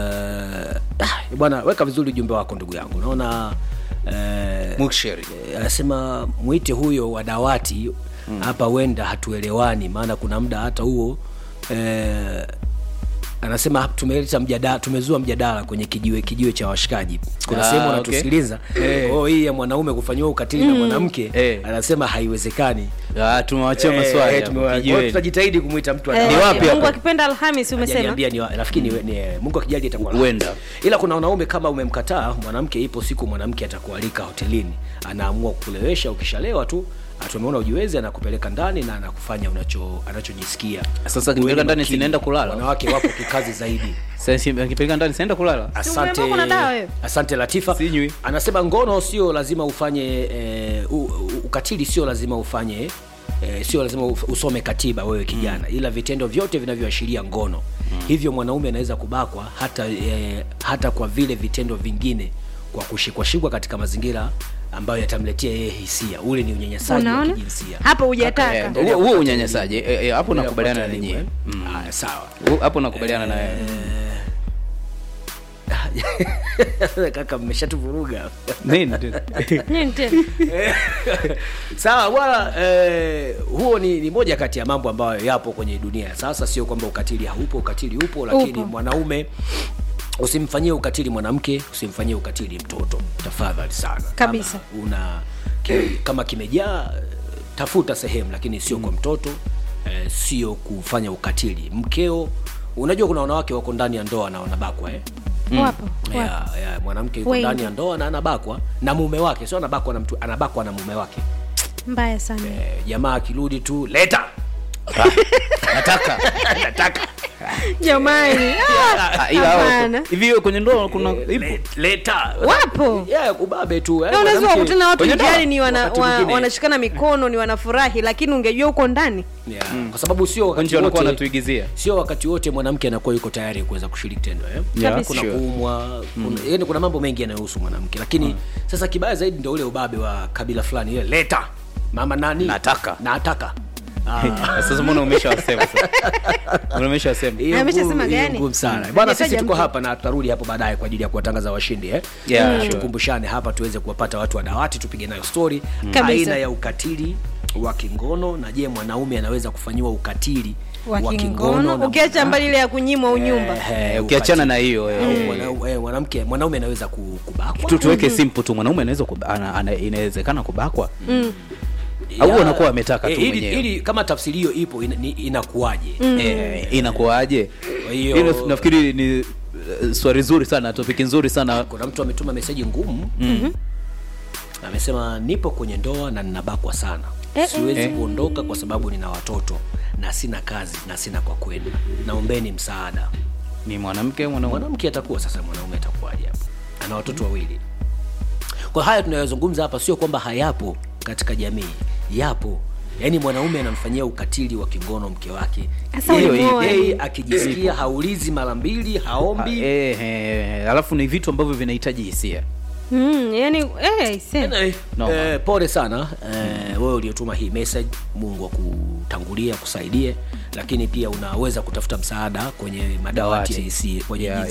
ah, bwana weka vizuri ujumbe wako ndugu yangu naona uh, muksheri Eh, anasema mwite huyo wa dawati hapa wenda hatuelewani maana kuna muda hata huo eh, anasema tumeleta mjadala tumezua mjadala kwenye kijiwe kijiwe cha washikaji kuna Ah, sehemu okay. wanatusikiliza Eh. oh, hii ya mwanaume kufanyiwa ukatili na mwanamke Eh. anasema haiwezekani Ah, tumewachia Eh, maswali eh, hapo, tumewa- kwa hiyo kijiweni. tutajitahidi kumwita mtu wa Eh, Ni dawati. wapi mungu hapa? akipenda alhamis umesema Hajaniambia ni wa- nafikiri ni, ni mungu akijali itakuwa la- Huenda. ila kuna wanaume kama umemkataa mwanamke ipo siku mwanamke atakualika hotelini anaamua kukulewesha ukishalewa tu tumeona ujiwezi anakupeleka ndani na anakufanya unacho anachojisikia Sasa akipeleka Uwe ndani makini. sinaenda kulala? wanawake wapo kikazi zaidi Sasa si- akipeleka ndani sienda kulala asante umeambiwa kuna dawa wewe? asante latifa Sinywi. anasema ngono sio lazima ufanye eh, u, u, ukatili sio lazima ufanye eh, sio lazima uf- usome katiba wewe kijana ila vitendo vyote vinavyoashiria ngono hivyo mwanaume anaweza kubakwa hata eh, hata kwa vile vitendo vingine kwa kushikwashikwa katika mazingira ambayo yatamletea yeye hisia ule ni unyanyasaji wa unaona kijinsia hapa Eh, hujataka huo huo unyanyasaji Eh, eh, hapo nakubaliana na Endelea nyinyi kuwa karibu, eh. Haya, sawa Huo- hapo nakubaliana na wewe kaka mmeshatuvuruga nini tena? nini tena sawa bwana eh, huo ni, ni moja kati ya mambo ambayo yapo kwenye dunia ya sasa sio kwamba ukatili haupo ukatili upo lakini Upo. mwanaume usimfanyie ukatili mwanamke usimfanyie ukatili mtoto tafadhali sana Kabisa. kama una ki, kama kimejaa eh, tafuta sehemu lakini sio kwa mtoto eh, sio kufanya ukatili mkeo unajua kuna wanawake wako ndani ya ndoa na wanabakwa eh? wapo wapo ya, ya, mwanamke yuko Wengi. ndani ya ndoa na anabakwa na mume wake sio anabakwa na mtu anabakwa na mume wake mbaya sana Eh, jamaa akirudi tu leta nataka nataka jamani ah, Ah, ila hao- hapana. hivi hiyo kwenye ndoa kuna Eh, ipo le- leta Wapo. yeah, ubabe tu eh, Na unaweza mwanamke- kukutana watu kwenye ndoa, njiani ni wana, wakati wa, mwingine. wanashikana mikono ni wanafurahi lakini ungejua huko ndani yeah. kwa sababu sio wakati nje wanakuwa wote wanatuigizia sio wakati wote mwanamke anakuwa yuko tayari kuweza kushiriki tendo eh? Yeah, Kabisa. kuna sure. kuumwa kuna, yani kuna mambo mengi yanayohusu mwanamke lakini sasa kibaya zaidi ndio ule ubabe wa kabila fulani ile leta mama nani Nataka. nataka Ah. sasa mbona umeshawasema sasa Mbona umeshawasema Hiyo Ameshasema ngumu- hiyo gani? ngumu sana bwana sisi Hajataja tuko mtu. hapa na tutarudi hapo baadaye kwa ajili ya kuwatangaza washindi eh? Yeah, Na sure. tukumbushane hapa tuweze kuwapata watu wa dawati tupige nayo story Kabisa. aina ya ukatili wa kingono na je mwanaume anaweza kufanyiwa ukatili wa na kingono mwana- ukiacha mbali ile ya kunyimwa unyumba Eh, eh, ukiachana ukatili. na hiyo eh, Au eh, mwana- eh, mwanamke mwanaume anaweza ku- kubakwa tu tuweke simple tu mwanaume anaweza kuba- ana- ana- inawezekana kubakwa au Ya, anakuwa ametaka tu eh, ili- mwenyewe? ili kama tafsiri hiyo ipo ina- ni- inakuwaje eh, inakuwaje Kwa hiyo- hilo nafikiri ni eh, swali zuri sana topiki nzuri sana kuna mtu ametuma meseji ngumu amesema nipo kwenye ndoa na ninabakwa sana siwezi kuondoka kwa sababu nina watoto na sina kazi na sina kwa kwenda naombeni msaada ni mwanamke mwanaume mwanamke atakuwa sasa mwanaume atakuwaje hapo ana watoto wawili kwa haya tunayozungumza hapa sio kwamba hayapo katika jamii yapo yaani mwanaume anamfanyia ukatili wa kingono mke wake Sasa Yeye- ulimuoa yeye akijisikia haulizi mara mbili Ah, haombi eh, eh, alafu ni vitu ambavyo vinahitaji hisia mm, yani eh, ise. Eh, No. eh, pole sana eh, wewe uliotuma hii message mungu akutangulia akusaidie lakini pia unaweza kutafuta msaada kwenye madawati ya Dawati. IC kwenye Ya-